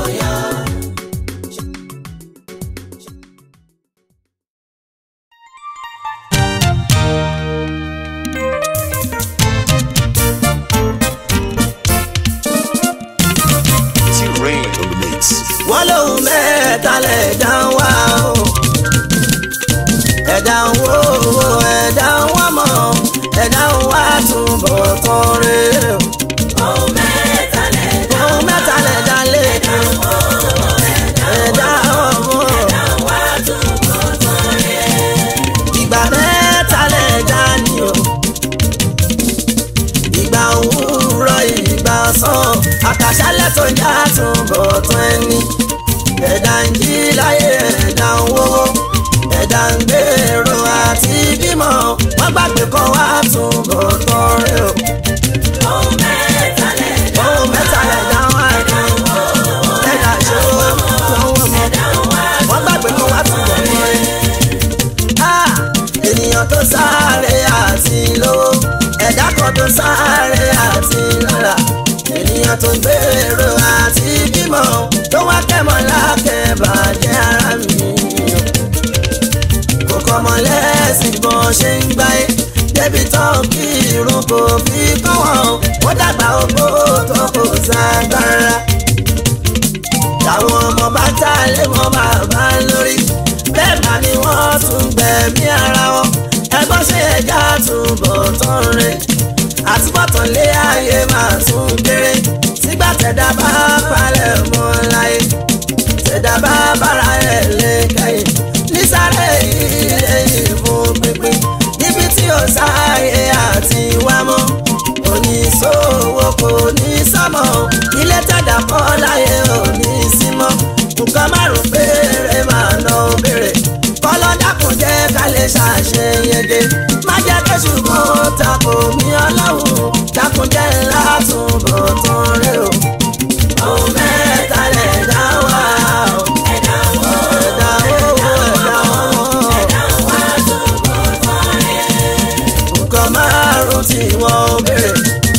[SPEAKER 4] T-Rain on the mix.
[SPEAKER 1] wọ́n lóhun mẹ́ta lẹ̀dá ń wá o ẹ̀dá ń wó owó ẹ̀dá ń wá mọ̀ ẹ̀dá ń wá túbọ̀ tán rè o.
[SPEAKER 3] ohun mẹ́ta lẹ̀dá
[SPEAKER 1] ohun mẹ́ta gbàgbé kan wá tún bọ̀ tán rẹ o.
[SPEAKER 3] ohun mẹ́ta lẹ̀ dá
[SPEAKER 1] ohun mẹ́ta lẹ̀ dá wá ní ẹ̀dá ṣòwò lọ́wọ́ mọ́. wọ́n gbàgbé kan wá tún bọ̀ tán rẹ. Ah, ènìyàn tó sáré àti lówó ẹ̀dá kan tó sáré àti lọ́la ènìyàn tó gbèrò àti bímọ tó wá kẹ́mọ́ lákẹ́bàjẹ́ ara mi kò kọ́mọ lẹ́sìn bọ́n ṣe ń gbáyé débi tán kí irun kò fi kọ́ wọn ó dàgbà ogbó tó kò ságbára táwọn ọmọ bá tá lé wọn bàbá lórí bẹ́ẹ̀ bá ni wọ́n tún gbẹ̀mí ara wọn ẹgbọ́n ṣe ẹja túbọ̀ tán rẹ̀ àtúbọ̀tán lé ayé máa tún kéré sígbà tẹ̀dá bá palẹ̀ mọ́ láyé tẹ̀dá bá bára ẹ̀ lé kẹ́yìn nísàlẹ̀ ilé ìfún pínpín níbi tí ó sáyé àti wá mọ́ oníṣòwò kò ní sọ́mọ́ ilé tẹ̀dá kọ́ láyé ò ní sí mọ́ nǹkan márùn-ún péré máa ná béèrè kọ́lọ́ dákun jẹ́ ká lè ṣàṣeyege má jẹ́ kí ṣùgbọ́n tako mi ọlọ́run dákun jẹ́ ńlá túnbọ̀ tán rẹ o. ohun mẹ́ta lẹ̀ dá wá o.
[SPEAKER 3] ẹ̀dá wo
[SPEAKER 1] ẹ̀dá owó ẹ̀dá wọn.
[SPEAKER 3] ẹ̀dá wá túbọ̀ tán rẹ̀.
[SPEAKER 1] nǹkan márùn tí wọ́n béèrè.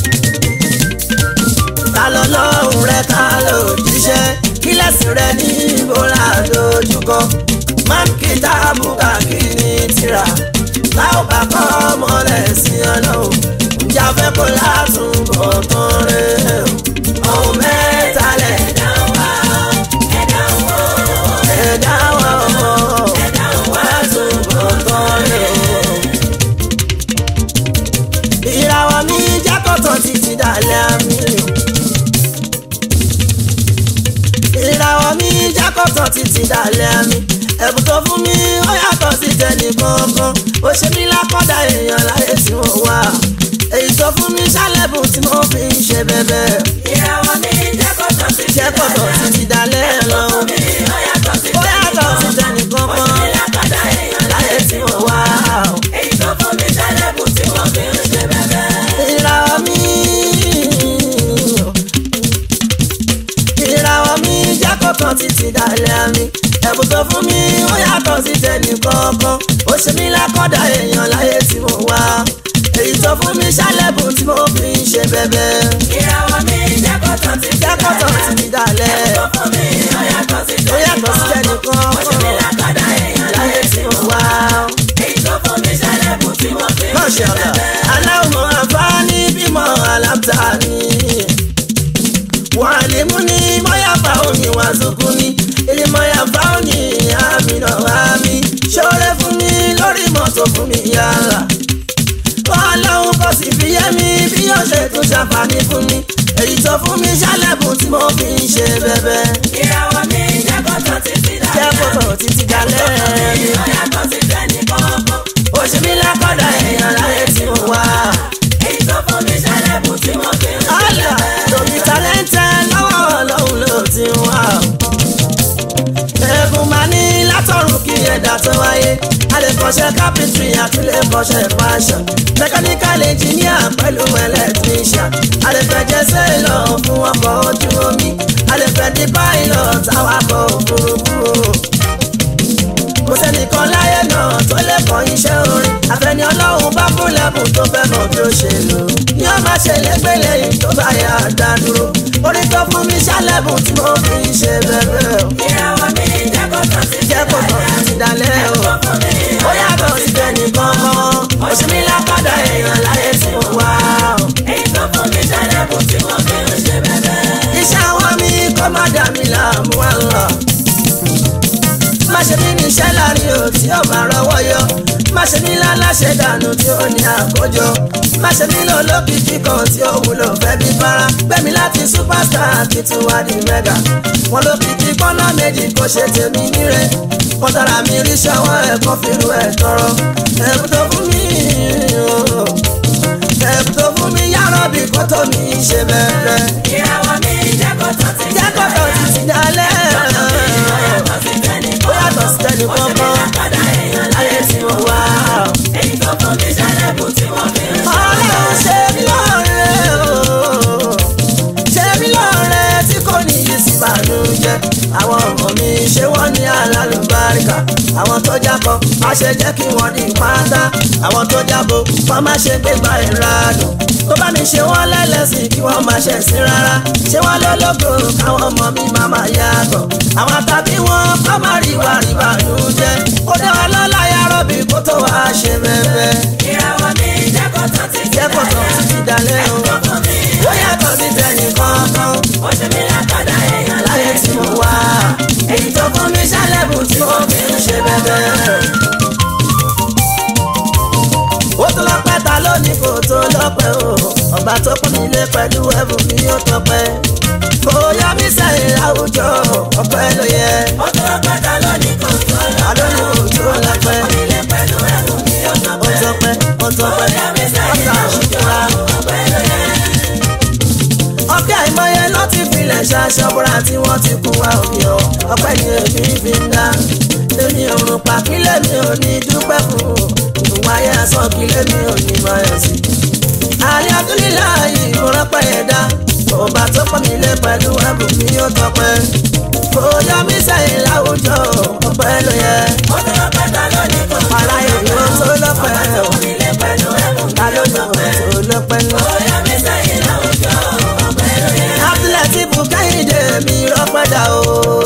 [SPEAKER 1] ta lọ lọ́hùn rẹ ta ló jíṣẹ́ kí lẹ́sìn rẹ ní ìbora dojúkọ. máa ń kí táàbù káàkiri tìrà tá ò bá kọ́ mọ́lẹ̀ sí ọlọ́run ǹjẹ́ a fẹ́ kó látúbọ̀ tán rẹ̀ o. ohun mẹ́ta lẹ̀
[SPEAKER 3] ẹ̀dá wá ẹ̀dá wo
[SPEAKER 1] ẹ̀dá wọn ọmọ
[SPEAKER 3] ẹ̀dá wá túbọ̀
[SPEAKER 1] tán rẹ̀ o. ìràwọ̀ mi jẹ́ kọ́tọ̀ títí dalẹ̀ àmì o. ìràwọ̀ mi jẹ́ kọ́tọ̀ títí dalẹ̀ àmì ẹ̀bùn tó fún mi ó yàtọ̀ sí tẹnì kankan ó ṣe mí lákọ́dá èèyàn láyé tí mo wà èyí tó fún mi ṣálẹ̀bùn tí mo fi ń ṣe bẹ́bẹ́
[SPEAKER 3] ìràwọ̀ mi jẹ́ kọ́tọ̀ sí
[SPEAKER 1] jẹ́ kọ́tọ̀ títí dalẹ̀ lọ
[SPEAKER 3] mi ó yàtọ̀ sí
[SPEAKER 1] ó yàtọ̀ sí tẹnì kankan
[SPEAKER 3] lákàdá èèyàn
[SPEAKER 1] láyé tí mo wà
[SPEAKER 3] èyí tó fún mi ṣẹlẹ̀bùn tí wọ́n fi ń ṣe bẹ́bẹ́.
[SPEAKER 1] ìràwọ̀ mi ìràwọ̀ mi jẹ́ kọ́tọ̀ títí dalẹ̀ àmì ẹ̀bùn tó fún mi ó yàtọ̀ sí tẹnì kankan ó ṣe mí lákọ́dá èèyàn láyé tí mo wà èyí tó fún mi ṣálẹ̀bùn tí mo fi ń ṣe bẹ́bẹ́
[SPEAKER 3] ìràwọ̀ mi jẹ́ kọ́tọ̀ sí
[SPEAKER 1] jẹ́ kọ́tọ̀ títí dalẹ̀
[SPEAKER 3] tó fún mi ó yàtọ̀ sí
[SPEAKER 1] ó yàtọ̀ sí tẹnì kankan
[SPEAKER 3] lákàdá èèyàn
[SPEAKER 1] láyé tí mo wà.
[SPEAKER 3] èyí tó fún mi ṣẹlẹ̀bùn tí wọ́n fi ń ṣe
[SPEAKER 1] Masha Allah.
[SPEAKER 3] bẹ́bẹ́.
[SPEAKER 1] Aláwọ̀ àǹfààní bímọ alábtàní. Wàlímù ni mọ́yàfà òní wà sókún ní. Ilé mọ́yàfà òní àmì náà àmì. Ṣọ́rẹ́ fún mi lórí mọ́tò fún mi yàrá. Ọlọ́run kò sì fi yé mi bí yóò ṣe tún ṣàǹfààní fún mi. Èyí tó fún mi ṣálẹ̀bùn tí mo fi ń ṣe bẹ́bẹ́.
[SPEAKER 3] ìràwọ̀ mi jẹ́ kọ́tọ̀ títí
[SPEAKER 1] Jẹ́
[SPEAKER 3] dalẹ̀.
[SPEAKER 1] kòtò títí dalẹ́ mi.
[SPEAKER 3] ó yàtọ̀ sí tẹnì kankan.
[SPEAKER 1] Òṣèlú lákọ̀dá èèyàn láyé tí mo wà.
[SPEAKER 3] èyí tó fún mi ṣẹlẹ̀bùn tí wọ́n fi ń ṣe
[SPEAKER 1] Àlà
[SPEAKER 3] bẹ́bẹ́.
[SPEAKER 1] lórí tálẹ́ńtẹ́ lọ́wọ́ ọlọ́run ló ti wá. Ẹ̀bùn máa ní látọ̀run kí ẹ̀dá tó wáyé. A lè kọ́ṣẹ́ carpentry àti lè kọ́ṣẹ́ fashion. Mechanical engineer pẹ̀lú electrician. A lè fẹ́ jẹ́ sailor fún ọkọ̀ ojú omi. A lè fẹ́ di pilot awakọ̀ òfurufú kò sẹ́nìkan láyé náà tó lè kọ́ iṣẹ́ orin àfẹ́ni ọlọ́run bá fún lẹ́bùn tó fẹ́ mọ̀ bí ó ṣe lò ní ó máa ṣe lẹ́gbẹ̀lẹ́ yìí tó bá yà á dá dúró orin tó fún mi ṣálẹ́bùn tí mo fi ń ṣe bẹ́ẹ̀ o
[SPEAKER 3] ìràwọ̀ mi jẹ́ kọ́tọ̀ sí
[SPEAKER 1] jẹ́ kó tọ̀ sí dalẹ̀ o ó yàtọ̀ sí tẹnìkan mọ́ òṣèlú lápàdà èèyàn láyé tí mo wá o.
[SPEAKER 3] èyí tó fún mi ṣẹlẹ̀bùn tí wọ́n fi ń ṣe bẹ́bẹ́.
[SPEAKER 1] iṣẹ́ àwọn mi kọ́ má dà mí láàmú wá lọ. má ṣe mí ní iṣẹ́ láàrin o tí ó máa rọwọ́ yọ. má ṣe mí láláṣẹ dànù tí ó ní àkójọ. má ṣe mí lò lókìkí kan tí ó wúlò fẹ́ bí fara. gbẹ̀mí láti superstar kí tún wá di mega. wọn lókìkí pọ́nà méjì kò ṣe tèmi níre. wọ́n tara mi rí ṣọwọ́ ẹ̀kọ́ fìlú ẹ̀ tọrọ. ẹ̀bùn tó fún mi o. ẹ̀bùn tó fún mi yàrá bí kò tó mi ṣe bẹ̀rẹ̀
[SPEAKER 3] ìràwọ̀ mi jẹ́ kọ́tọ̀ sí
[SPEAKER 1] jẹ́ kọ́kọ́ ti ti dalẹ̀.
[SPEAKER 3] ó yàtọ̀ sí tẹnì
[SPEAKER 1] ó yàtọ̀ sí tẹnì kankan
[SPEAKER 3] lákàdá èèyàn
[SPEAKER 1] láyé tí mo wá.
[SPEAKER 3] èyí tó fún mi ṣẹlẹ̀bùn
[SPEAKER 1] àwọn tó jábọ má ṣe jẹ́ kí wọ́n di pátá àwọn tó jábọ kọ́ má ṣe gbégbá ìradùn tó bá mi ṣe wọ́n lẹ́lẹ́sìn kí wọ́n má ṣe sí rárá ṣé wọ́n lólógo káwọn ọmọ mi má má yàgò àwọn tàbí wọn kọ́ má rí wà rí bàánú jẹ́ ó dá wa lọ́la yàrá bí kó tó wá ṣe bẹ́ẹ̀
[SPEAKER 3] ìràwọ̀ mi jẹ́ kó tán títí
[SPEAKER 1] jẹ́ kó tán títí dalẹ́ o
[SPEAKER 3] ẹ̀kọ́ fún mi
[SPEAKER 1] ó yàtọ̀ sí tẹ̀yìn kankan
[SPEAKER 3] ó ṣe mí lákàdá èèyàn
[SPEAKER 1] láyé tí mo wà èyí tó fún mi ṣálẹ̀bù tí mo fi ń ṣe bẹ́ẹ̀. ó tó lọ́pẹ́ ta lónìí kò tó lọ́pẹ́ o ọba tó pọ́n mi lé pẹ̀lú ẹ̀bùn mi ó tọpẹ́ kò yá mi sẹ́yìn láwùjọ ọpẹ́ ló yẹ
[SPEAKER 3] ó tó pátá lónìí kò tó
[SPEAKER 1] ta lónìí kò tó lọ́pẹ́
[SPEAKER 3] ilé pẹ̀lú ẹ̀rù mi ó
[SPEAKER 1] ó
[SPEAKER 3] tọpẹ́
[SPEAKER 1] tọpẹ́ ó tọpẹ́
[SPEAKER 3] Bóyá mi sẹ́yìn
[SPEAKER 1] ọ̀tá
[SPEAKER 3] láwùjọ
[SPEAKER 1] àṣìkúra.
[SPEAKER 3] ọpẹ́ ló yẹ.
[SPEAKER 1] ọ̀kẹ́ àìmọye ló ti filẹ̀ ṣaṣọ́bùrà tí wọ́n ti kú wa òbí ọ ọpẹ́ ni èmi fi ń dá èmi òrùn pa kílẹ̀ mi ò ní dúpẹ́ fún ìwà ayé asán kílẹ̀ mi ò ní máa yọ̀ sí. àlẹ́ abúlílà yìí mo rọ́pẹ́ yẹn dá ọba tó pọ̀ mí lé pẹ̀lú ẹ̀bùn mi ó tọpẹ́ kò yọ mí sẹ́yìn láwùjọ ọpẹ́ ló yẹ
[SPEAKER 3] ó tó pátá lónìí kò tó
[SPEAKER 1] ara èèyàn tó lọ́pẹ́ o
[SPEAKER 3] ilé pẹ̀lú ẹ̀rù
[SPEAKER 1] ta ló ní kò tó lọ́pẹ́ náà.
[SPEAKER 3] bóyá mi sẹ́yìn láwùjọ ọpẹ́ ló yẹ.
[SPEAKER 1] Abdulateef Kẹ́hìndé mi rọ́pẹ́dà o.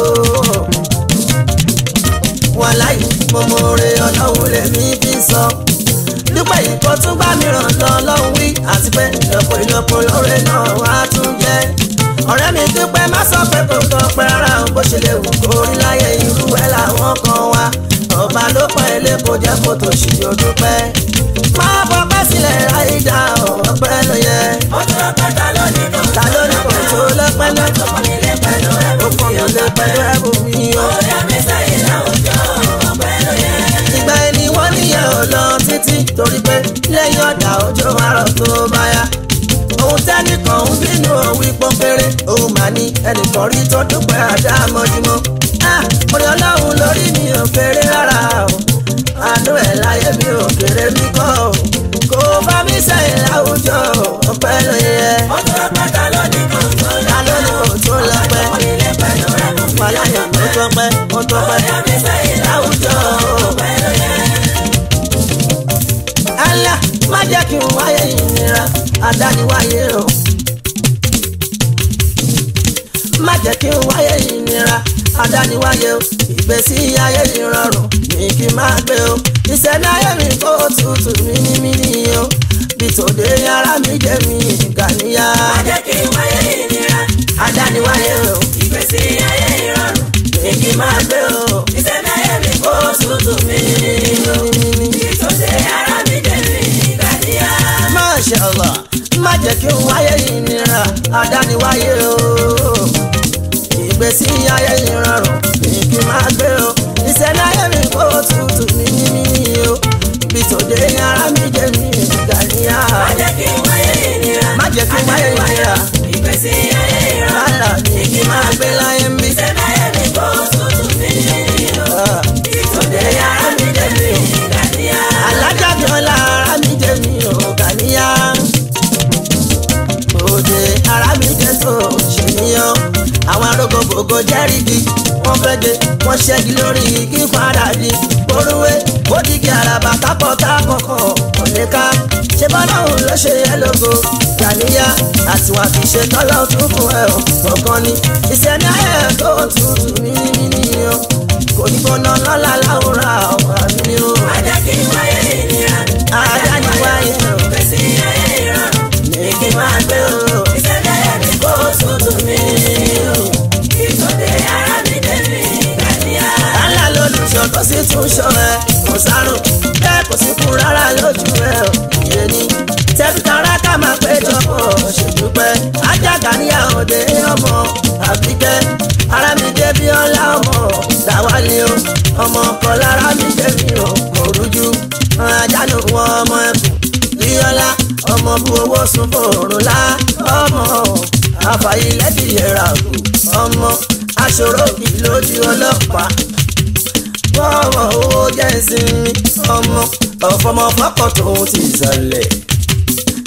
[SPEAKER 1] Wọ́n láyé mo mọ oore ọlọ́run lèmi fi sọ. Dúpẹ́ ìkọ́ tún bá mi ràn lọ lọ́hùn wí àti pé ìlọ́pọ̀ ìlọ́pọ̀ lóore náà wá tún jẹ́. Ọ̀rẹ́ mi dúpẹ́ má sọ pé kò tọ́ pẹ́ rárá o bó ṣe lè wù kó rí láyé irú ẹ̀ làwọn kan wá. Ọba ló pọ̀ ilé kò jẹ́ kó tó ṣì yóò dúpẹ́. Má fọpẹ́ sílẹ̀ àìdá ọ̀pẹ́ ló yẹ.
[SPEAKER 3] ó tó pátá lónìí kò
[SPEAKER 1] Ta ló ní kò tó lọ́pẹ́ náà?
[SPEAKER 3] ilé pẹ̀lú ẹ̀rù
[SPEAKER 1] ó fún mi lé pẹ̀lú ẹ̀bùn mi o.
[SPEAKER 3] bóyá mi sẹ́yìn láwùjọ ọpẹ́ ló yẹ.
[SPEAKER 1] ìgbà ẹni wọ́n níyẹn ò lọ títí torí pé lẹ́yìn ọ̀dà òjò àrọ̀ tó bá yá. ohun tẹ́nìkan ń bínú òwì pọ́npẹ́rẹ́ òun mà ní ẹnìkan rí tó dúpẹ́ àdá mọ́júmọ́. orí ọlọ́run lórí mi ò kéré rárá o àánú ẹ̀ láyé mi ò kéré mi kọ́ o kò bá mi sẹ́yìn láwùjọ ọpẹ́ ló yẹ.
[SPEAKER 3] ó tó pátá lónìí kò tó
[SPEAKER 1] ta ló ní kò tó lọ́pẹ́
[SPEAKER 3] ilé pẹ̀lú ẹ̀rù
[SPEAKER 1] wàláyà ó tọpẹ́ ó tọpẹ́
[SPEAKER 3] bóyá mi sẹ́yìn
[SPEAKER 1] láwùjọ.
[SPEAKER 3] ọpẹ́ ló yẹ.
[SPEAKER 1] Allah má jẹ́ kí n wáyé ìnira àdániwáyé o. má jẹ́ kí n wáyé ìnira àdániwáyé o. ìgbésí ayé ìrọ̀rùn ní kí n máa gbé o. ìṣẹ̀lẹ̀ ayé mi kó tutù mímímí o. bí tòde yàrá mi jẹ́ mi gàníyà.
[SPEAKER 3] má jẹ́ kí n wáyé ìnira
[SPEAKER 1] àdániwáyé o.
[SPEAKER 3] ìgbésí ayé ìrọ̀rùn
[SPEAKER 1] ní kí n máa gbé o.
[SPEAKER 3] ìṣẹ̀lẹ̀ ayé mi kó tutù mí ìtòsí ara mi jẹ́ mi ìgbàdíyà.
[SPEAKER 1] Masha Allah má jẹ́ kí n wáyé ìnira àdániwáyé o ìgbésí ayé ìrọ̀rùn ní kí n máa gbé o ìṣẹ̀lẹ̀ ayé mi kó tutù ní mímí o bí tòde ara mi jẹ́ mi gàníyà
[SPEAKER 3] má jẹ́ kí n wáyé ìnira
[SPEAKER 1] má jẹ́ kí n wáyé ìnira
[SPEAKER 3] ìgbésí ayé ìrọ̀rùn
[SPEAKER 1] rárá ní kí n máa gbé láyé mi.
[SPEAKER 3] ìṣẹ̀lẹ̀ ayé mi kó tutù mí ìtòsí ara mi jẹ́ mi ìgbàdíyà.
[SPEAKER 1] alájàbí ọlá ara mi jẹ́ mi ò gàníyà òde ara mi jẹ́ tó ṣèníyàn àwọn arógógógó jẹ́rìgì wọ́n fẹ́ de wọ́n ṣẹ́gi lórí igi padà di orúwé òdìgí àràbà kápọ̀tà kọ̀ọ̀kan kò lè ká ṣé bọ́láhùn ló ṣe yẹ lógo gàníyà àtiwà kì í ṣe tọ́lọ́ tún fún ẹ ò kọ̀ọ̀kan ni ìṣẹ́ni ayé tó tutù mímímí o kò ní gbóná lọ́la láwùrán àwọn àmì o
[SPEAKER 3] má jẹ́ kí n wáyé ìnira
[SPEAKER 1] àdániwáyé o
[SPEAKER 3] ìgbésí ayé ìrọ̀rùn
[SPEAKER 1] ní kí n máa gbé o.
[SPEAKER 3] ìṣẹ̀lẹ̀ ayé mi kó tutù mí ìtòsí ara mi jẹ́ mi ìgbàdíyà.
[SPEAKER 1] Àlá lolùṣọ́ tó sì tún ṣọ́ ẹ kò sárùn bẹ́ẹ̀ kò sí kú rárá lójú ẹ ò yé ni. Tẹ́bí tara ká máa péjọ pọ̀ ṣèdúpẹ́. Ajága ní àòdè ọmọ àbíkẹ́. Ara mi dé bí ọlá ọmọ dáwálé o. Ọmọ kan lára mi dé mi ò kò rújú. Àjálù wọn ọmọ ẹkùn. Bíọ́lá ọmọ bu owó sun fòrùn lá. Ọmọ àfàyílẹ́dì yẹra kù. Ọmọ aṣòro kì lójú ọlọ́pàá bọ́wọ̀ owó jẹ́ ìsinmi ọmọ ọ̀fọmọ fọ́pọ̀ tóun ti sọlẹ̀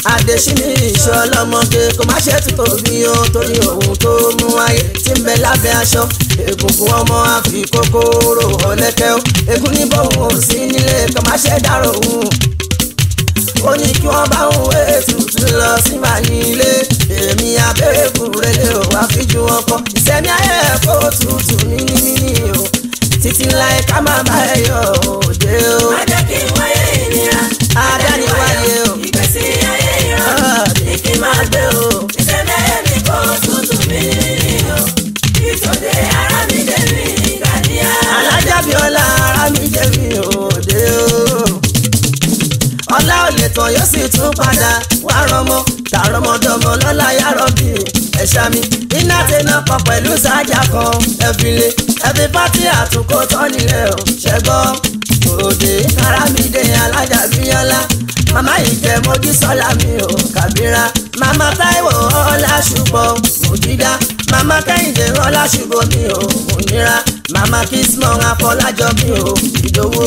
[SPEAKER 1] adesini ìṣọlọmọge kò má ṣe tún tóbi o torí ohun tó mú ayé tí ń bẹ lábẹ́ aṣọ egungun ọmọ àfi kòkòrò ọ̀lẹ́kẹ́ o egun ní bóun ò sí nílé kò má ṣe dárò òun ó ní kí wọ́n bá òun wé tutù lọ sí màá ní ilé èmi abẹ́rẹ́kù rẹ̀lẹ̀ ò wá fi ju wọn kọ ìsẹ̀mí ayé kó tutù níní o títí láì ká má bá ẹ yọ òde o
[SPEAKER 3] má jẹ́ kí n wáyé ìnira.
[SPEAKER 1] adániwáyé o
[SPEAKER 3] ìgbésí ayé ìrọ̀rùn ní kí n máa gbé o. ìṣẹ̀lẹ̀ ẹ̀mí kò tútù mí o. ìtòdè ara mi dé mi gàdíà.
[SPEAKER 1] alájàbíọ́lá ara mi jẹ́ mi òde o. ọlá ò lè tán yóò sì tún padà wá rọmọ tààrọmọdọmọ lọ́la yàrá bí ẹ̀ṣá mi iná tẹná pọ̀ pẹ̀lú sájà kan ẹ̀fìlẹ̀ ẹ̀fì pátí àtúnkò tán nílẹ̀ ò ṣẹ́gbọ́n òde ara mi dé alájàbíọ́lá màmá ìjẹ́ mojú sọ́lá mi ò kàbíra màmá táíwò ọlá ṣùgbọ́n òjìdá màmá kẹ́hìndé ọlá ṣùgbọ́n mi ò òníra màmá kismọ̀ afọlájọ mi ò ìdòwò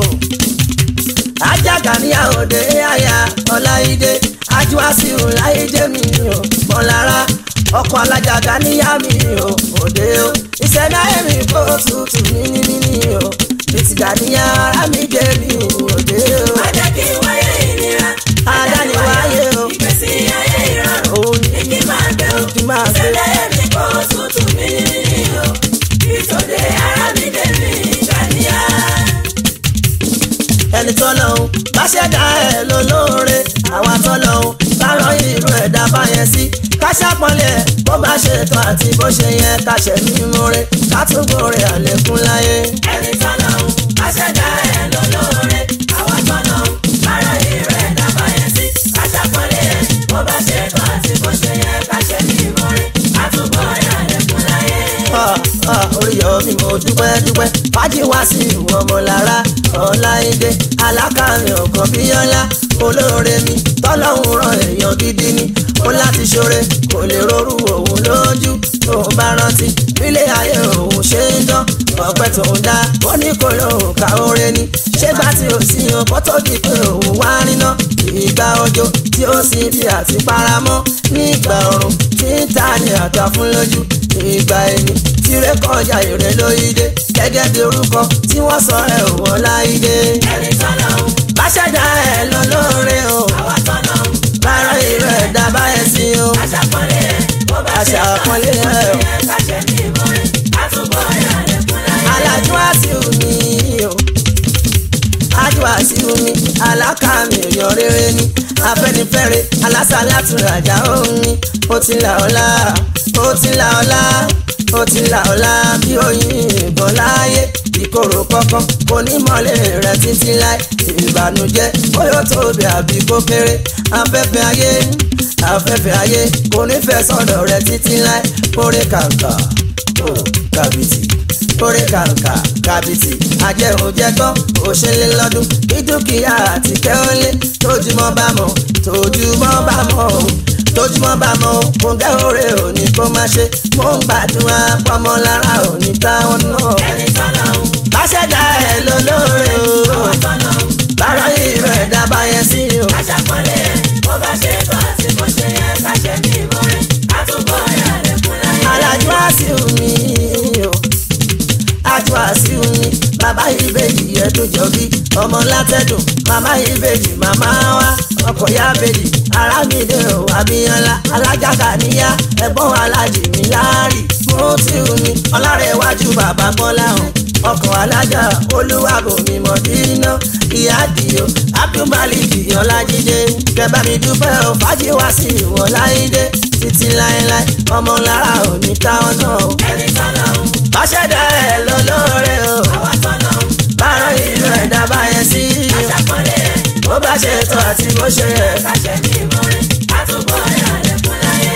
[SPEAKER 1] ajaga ní àòdè àyà ọláìdé ajuwasiu láìdé mi ò mọ̀lára ọkọ̀ alájàgà níyà mi ò òde o ìṣẹ̀dá ẹ̀mí kó tutù níní o ìtìgà níyà ara mi dé mi òde o
[SPEAKER 3] má jẹ́ kí n wáyé ìnira.
[SPEAKER 1] adániwáyé o
[SPEAKER 3] ìgbésí ayé ìrọ̀rùn
[SPEAKER 1] òun
[SPEAKER 3] ní kí n máa gbé o.
[SPEAKER 1] kí n máa gbé
[SPEAKER 3] ìṣẹ̀lẹ̀ ẹ̀mí kò tútù mí o. ìtòdè ara mi dé mi gàdíà.
[SPEAKER 1] ẹni tọ́lọ́hún bá ṣẹ̀dá ẹ̀ lólóore àwa tọ́lọ́hún bá rán irú ẹ̀dá báyẹn sí ká ṣàpọ̀lẹ̀ bó bá ṣe tán àti bó ṣe yẹ ká ṣe mímú rẹ̀ ká túbọ̀ rẹ̀ àlékún láyé.
[SPEAKER 3] ẹni tọ́lọ́hún aṣẹ̀dá ẹ̀ lólóore àwa tọ́lọ́hún ara ìrẹ̀ dábàá yẹn sí aṣàpọ̀lẹ̀ ẹ̀ bó bá ṣe tó àti bó ṣe yẹ ká ṣe ní ìmọ̀re àtúbọ̀ rẹ̀ àlékún láyé.
[SPEAKER 1] Ah, ah, oríyọ mi mo dúpẹ́ dúpẹ́ fájì wá sí ìwọ̀n ọmọlára ọláìdé alákàrin ọ̀kan bíyọ́lá olóore mi tọ́lọ́hún ràn èèyàn gidi ni ó láti ṣoore kò lè rorú òun lójú tóun bá rántí nílé ayé òun ṣe ń dán ọpẹ́ tóun dá ó ní kò lóun ká oore ni ṣégbà tí ó sì yan kó tó di pé òun wá níná ìgbà òjò tí ó sì fi àti paramọ́ nígbà ọ̀run tí ń ta ni àtà fún lójú ìgbà ẹni tìrẹ kọjá ìrẹ lóyídé gẹ́gẹ́ bí orúkọ tí wọ́n sọ ẹ ò wọ́n láyídé.
[SPEAKER 3] ẹni tọ́lọ́hún
[SPEAKER 1] bá ṣẹ̀dá ẹ lọ lóore o
[SPEAKER 3] àwa tọ́lọ́hún
[SPEAKER 1] bára ìrẹ ẹ̀dá báyẹn sí o
[SPEAKER 3] aṣàpọ̀lẹ̀ ẹ̀ bó bá ṣe tó àti
[SPEAKER 1] Aṣàpọ́nlé
[SPEAKER 3] bó ṣe
[SPEAKER 1] ẹ̀ o.
[SPEAKER 3] yẹ ká ṣe ní ìmọ̀re àtúbọ̀ rẹ̀ àlékún láyé.
[SPEAKER 1] alájú àṣìwò mi o ájú àṣìwò mi alákàmì èèyàn rere ni afẹ́nifẹ́re alásàlátúrajà òun ni ó ti là ọlá ó ti là ọlá ó ti là ọlá bí oyin ìbọn láàyè ìkorò kankan kò ní mọ́lẹ̀ rẹ̀ títí láì ìbànújẹ́ bóyá ó tóbi àbí kó kéré afẹ́fẹ́ ayé afẹ́fẹ́ ayé kò ní fẹ́ sọ̀dọ̀ rẹ̀ títí láì kórè kàǹkà ó kàbìtì kórè kàǹkà kàbìtì ajẹ́hùnjẹ́gbọ́n òṣèlè lọ́dún kí dúkìá àti kẹ́hólé tójúmọ́ bá mọ̀ tójúmọ́ bá mọ̀ o tójúmọ́ bá mọ̀ o kò gẹ́ òré òní kó má ṣe mò ń gbàdúrà pọ́mọ́ lára òní táwọn náà.
[SPEAKER 3] ẹni tọ́lọ́hún
[SPEAKER 1] bá ṣẹ̀dá ẹ̀ lólóore o
[SPEAKER 3] àwa tọ́lọ́hún
[SPEAKER 1] bára ìrẹ̀ dábàá yẹn sí o.
[SPEAKER 3] aṣàpọ̀lẹ̀ ẹ̀ bó bá ṣe tó àti bó ṣe yẹ ká ṣe ní ìmọ̀re àtúbọ̀ rẹ̀ àlékún láyé.
[SPEAKER 1] alájú àṣìwò mi o ajú àṣìwò mi bàbá ìbejì yẹn tó jọ bí ọmọ látẹ̀dùn màmá ìbejì màmá wa ọkọ̀ ya bejì arámídé o abíyànlá alájàgà níyà ẹ̀gbọ́n alájì mi láàrì mo ti rù mí ọlárẹ̀wájú bàbá bọ́lá hàn ọkọ̀ alájà olúwàbùnmi mọ̀dínà ìyá àdìo abdulmaliki ọlájídé kẹbà mi dúpẹ́ o fàájì wá sí ìwọ̀n láìdé títí láéláé ọmọ lára òní táwọn náà o.
[SPEAKER 3] ẹni tọ́lọ́hún
[SPEAKER 1] bá ṣẹ̀dá ẹ̀ lọ́lọ́rẹ́ o
[SPEAKER 3] àwa tọ́lọ́hún
[SPEAKER 1] bára ìlú ẹ̀dá báyẹn sí i
[SPEAKER 3] aṣàpọ̀lẹ̀ ẹ̀
[SPEAKER 1] bó bá ṣe tó àti bó ṣe yẹ.
[SPEAKER 3] ká ṣe ní ìmọ̀re àtúbọ̀ rẹ̀ àlékún láyé.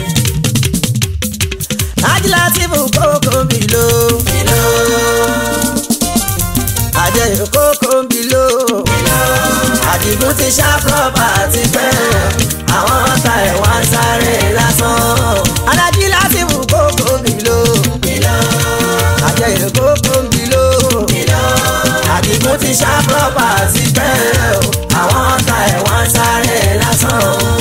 [SPEAKER 1] ajílátìfù kókó bìlò bìlò àjẹyìn kókó bìlò àdìgún ti ṣá pọ́pà ti pẹ́ àwọn ọ̀tá ẹ̀ wá ń sáré lásán alájílátìfù kókó bìlò bìlò àjẹyìn kókó bìlò bìlò àdìgún ti ṣá pọ́pà ti pẹ́ àwọn ọ̀tá ẹ̀ wá ń sáré lásán.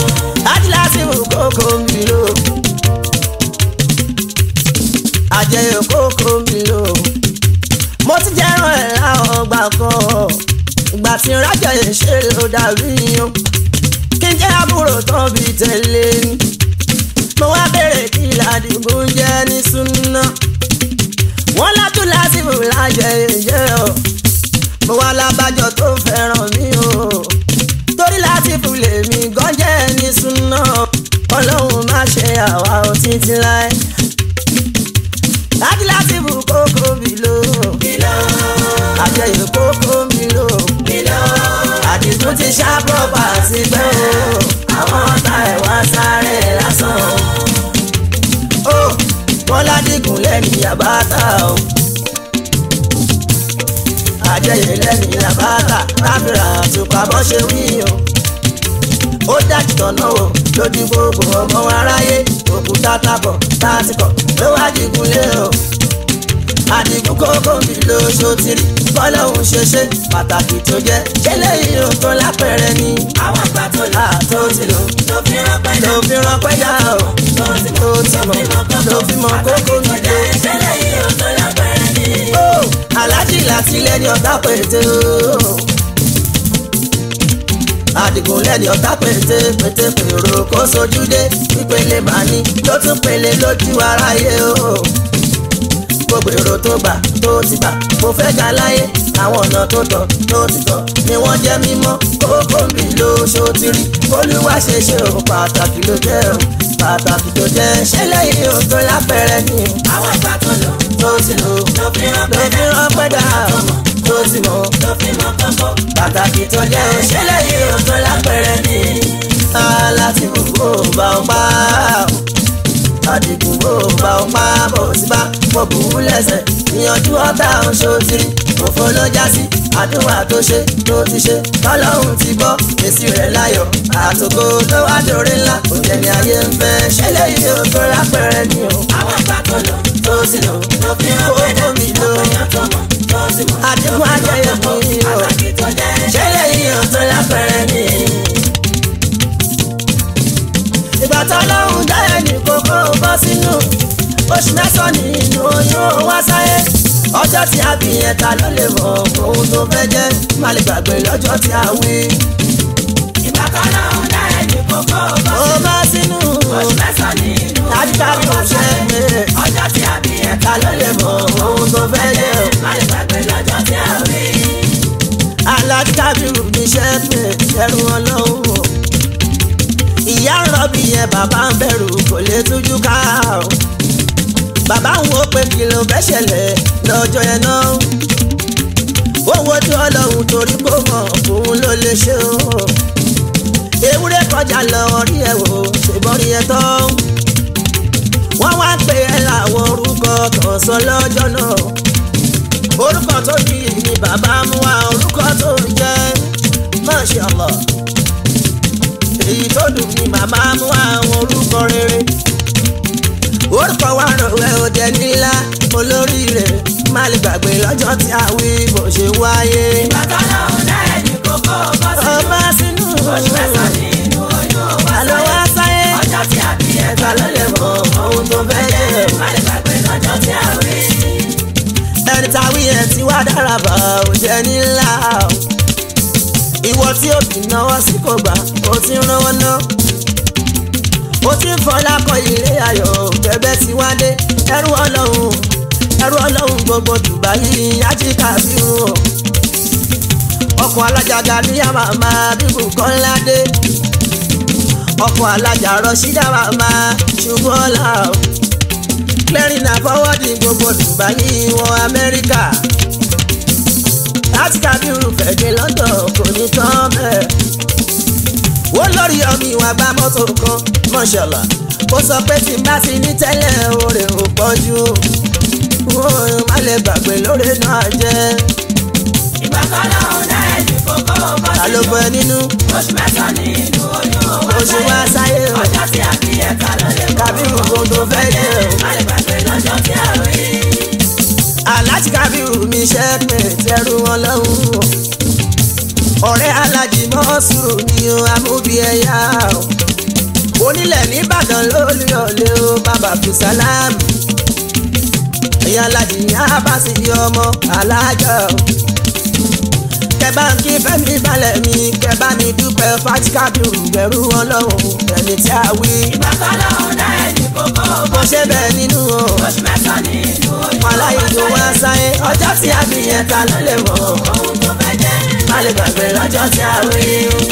[SPEAKER 1] kan ìgbà tí rájà yẹn ṣe ló dàbí yan kí n jẹ́ àbúrò tán bí tẹ̀lé ni mo wá bèrè kí ládìgún jẹ́ ní súná wọ́n látún lásìkò lájẹ ìjẹ́ o mo wá lábàjọ tó fẹ́ràn mi o torí lásìkò lèmi gan jẹ́ ní súná ọlọ́run má ṣe àwa ò títí láé láti lásìkò kókó mi lò àjẹyìn kókó mi lò àdìgún ti ṣá pọ́pà sí pé o àwọn ọ̀tá ẹ̀ wá sáré lásán o bọ́lá dìgún lẹ́nu yàbátà o àjẹyìn lẹ́nu yàbátà káfíńrà àtùpà bọ́ ṣe wí o ó dájú tọ̀nà o lójú gbogbo ọmọ aráyé òkúta tábọ̀ tásìkọ̀ ló wá dìgún lé o àdìgún kókó mi ló ṣòtìrì bọ́lọ́hún ṣe ṣe pàtàkì tó jẹ́ eléyìí ò tó lápẹ̀rẹ̀ ni
[SPEAKER 3] àwọn àgbà tó lò
[SPEAKER 1] àtó ti lò
[SPEAKER 3] tó fi rọpẹ́
[SPEAKER 1] ló fi ránpẹ́ yá o
[SPEAKER 3] tó ti
[SPEAKER 1] tó ti mọ̀ ló fi mọ̀ kókó mi lé.
[SPEAKER 3] ìṣẹ̀lẹ̀ yìí ò tó lápẹ̀rẹ̀ ni.
[SPEAKER 1] ó aláàjì láti lẹ́ni ọ̀tá pété o. àdìgún lẹ́ni ọ̀tá pété pété pèrò kó sojú dé ìpele màní ló tún pele lójú aráyé o. gbogbo èrò tó gbà tó ti gbà mo fẹ́ ga láyé àwọn ọ̀nà tó tọ̀ tó ti tọ̀ ni wọ́n jẹ́ mímọ́ kókó mi ló ṣòtìrí olúwa ṣe ṣe o pàtàkì ló jẹ́ o pàtàkì tó jẹ́ ṣẹlẹ̀ yìí o tó lápẹ̀rẹ̀ ni o
[SPEAKER 3] àwọn àgbà tó lò
[SPEAKER 1] tó ti lò
[SPEAKER 3] tó fi
[SPEAKER 1] ló
[SPEAKER 3] rọpẹ́
[SPEAKER 1] fi ránpẹ́ dà o tó ti mọ̀
[SPEAKER 3] tó fi mọ kókó.
[SPEAKER 1] pàtàkì tó jẹ́ o ṣẹlẹ̀ yìí o tó lápẹ̀rẹ̀ ni aláti gbogbo bá ọ pa àdìgún bó bá ọ pa bó ti bá mo bù ú lẹ́sẹ̀ ìyànjú ọ̀tá oṣooṣìrì òfò ló já sí àdúrà tó ṣe tó ti ṣe tọ́lọ́hún ti gbọ́ èsì rẹ̀ láyọ̀ àtòkò ló wá dòre ńlá òjẹ̀ ní ayé ń fẹ́ ṣẹlẹ̀ yìí o tó lápẹ̀rẹ̀ ni o
[SPEAKER 3] àwọn àgbà tó lò
[SPEAKER 1] tó sì lò
[SPEAKER 3] tó fi rọpẹ́
[SPEAKER 1] kókó mi lò
[SPEAKER 3] ọ̀pẹ̀yàn tó mọ̀ tó ti mọ̀.
[SPEAKER 1] àdìgún ajẹyẹ mi o
[SPEAKER 3] pàtàkì tó jẹ́
[SPEAKER 1] ṣẹlẹ̀ yìí o tó lápẹ̀rẹ̀ ni. ìgbà tọ́lọ́hún dá ẹnì kókó bọ́ sínú oṣù mẹ́sàn-án nínú oyún wá sáyé ọjọ́ tí a bí yẹn ta ló lè mọ̀ ohun tó fẹ́ jẹ́ má lè gbàgbé lọ́jọ́ tí a wí.
[SPEAKER 3] ìgbà kan náà ń dá ẹni kókó bọ́
[SPEAKER 1] ó bọ́ sínú
[SPEAKER 3] oṣù mẹ́sàn-án nínú
[SPEAKER 1] dájúdájú
[SPEAKER 3] oyún wá
[SPEAKER 1] ṣe
[SPEAKER 3] sáyé.
[SPEAKER 1] é
[SPEAKER 3] ọjọ́ tí a bí ẹ̀
[SPEAKER 1] ta ló lè mọ̀ ohun tó fẹ́ jẹ́
[SPEAKER 3] má lè gbàgbé lọ́jọ́ tí a rí.
[SPEAKER 1] alájábìrù níṣẹ́ pé ẹrù ọlọ́run o ìyá ń rọ́bì yẹn bàbá ń bẹ̀rù kò lè tújú ká o bàbá ń wo pé kí ló fẹ́ ṣẹlẹ̀ lọ́jọ́ yẹn náà ó wojú ọlọ́run torí kó mọ̀ òun ló lè ṣe o ewúrẹ́ kọjá lọ rí ẹ wò ṣèbọn rí ẹ tán wọ́n wá pè é láwọn orúkọ kan sọ lọ́jọ́ náà orúkọ tó ní ní bàbá mú wa orúkọ tó ń jẹ́ Masha Allah èyí tó dùn ní màmá mú wa àwọn orúkọ rere orúkọ wa rọ̀wẹ́ òde nílá olóríire má lè gbàgbé lọ́jọ́ tí a wí bó ṣe wáyé.
[SPEAKER 3] ìgbà kan náà ń dá ẹni kókó bọ́ sí
[SPEAKER 1] ọba sínú
[SPEAKER 3] oṣù mẹ́sàn-án nínú oyún wá
[SPEAKER 1] àlọ́ wá
[SPEAKER 3] sáyé.
[SPEAKER 1] sáyé
[SPEAKER 3] ọjọ́ tí a bí ẹ̀
[SPEAKER 1] ẹ̀ka ló lè mọ ohun tó fẹ́ jẹ́
[SPEAKER 3] má lè gbàgbé lọ́jọ́ tí a rí.
[SPEAKER 1] ẹni táwí ẹ̀ tí wá dára bá ò jẹ́ nílá o. ìwọ tí ó fi náwó sí kò gbà ó ti ń rán ná. ó ti ń fọlá kọ ilé ayọ̀ bẹ́bẹ́ tí wá dé ẹrú ọlọ́run ẹrú ọlọ́run gbogbo Dubai ajíkà bí wọn. ọkọ̀ alájàgà ní àmàmà bíbù kan ládé. ọkọ̀ alájà rọ̀ṣídà màmá ṣùgbọ́n ọ̀la o clearing and forwarding gbogbo Dubai wọ Amẹ́ríkà láti kábírù fẹ̀dé London kò ní tán bẹ́ẹ̀. wọ́n lórí ọmọ ìwà gba mọ́tò kan mọ́ṣọ́lá ó sọ pé tí n bá ti ní tẹ́lẹ̀ oore ò pọ̀ jù wọ́n má lè gbàgbé lóore náà jẹ́
[SPEAKER 3] ìgbà kan náà ń dá ẹni kókó bọ́
[SPEAKER 1] ta
[SPEAKER 3] sí
[SPEAKER 1] ló bọ ẹ nínú
[SPEAKER 3] oṣù mẹ́sàn-án nínú oyún wá
[SPEAKER 1] oṣù wá sáyé o
[SPEAKER 3] ọjọ́ tí a bí ẹ̀ ká ló lè mọ̀
[SPEAKER 1] kábírù gbogbo tó fẹ́ jẹ́ o.
[SPEAKER 3] má lè gbàgbé lọ́jọ́ tí a rí.
[SPEAKER 1] aláàjì kábírù mi ṣe pé tẹrù wọn lọ́hùn ọ̀rẹ́ alájì mọ́sùrù ni o amúbi ẹ̀yà o onílẹ̀ nìbàdàn lórí ọ̀lẹ́ o bàbá fìsàlámù ẹ̀yà alájì ní abasi ọmọ alájà o bá ń kí fẹ́mi balẹ̀ mi kẹ bá mi dúpẹ́ fátíkàbíù gbẹ̀rú ọlọ́run ẹni tí a wí.
[SPEAKER 3] ìgbà kan lọ́hùn dá ẹni kókó
[SPEAKER 1] mo ṣe bẹ́ẹ̀ nínú o
[SPEAKER 3] oṣù mẹ́sàn-án nínú oyún
[SPEAKER 1] wọn láyé tó wá sáyé ọjọ́ tí a fi yẹn ta ló lè mọ̀
[SPEAKER 3] ohun tó fẹ́ jẹ́
[SPEAKER 1] má lè gbàgbé lọ́jọ́ tí a wí.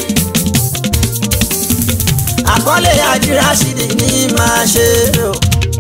[SPEAKER 1] àkọlé àdírásídì ní máa ṣe o.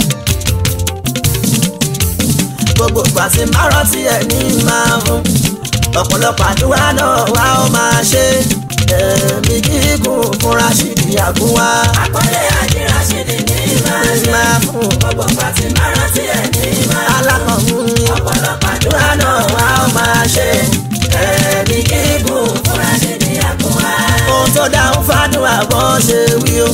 [SPEAKER 1] gbogbo pàṣẹ márùn tí ẹ ní máa fún ọ̀pọ̀lọpọ̀ àdúrà náà wá ó máa ṣe ẹ̀mí gígùn fún Rashidi àgúnwá
[SPEAKER 3] àkọlé àdírásídì ní máa ṣe
[SPEAKER 1] máa fún
[SPEAKER 3] gbogbo pàtí márùn tí ẹ̀ ní máa
[SPEAKER 1] alákọ̀ọ́mú
[SPEAKER 3] ọ̀pọ̀lọpọ̀
[SPEAKER 1] àdúrà náà wá ó máa ṣe ẹ̀mí gígùn
[SPEAKER 3] fún Rashidi Àgúnwá.
[SPEAKER 1] ohun tó dáhùn fádùn àbọ̀ ṣe wí o.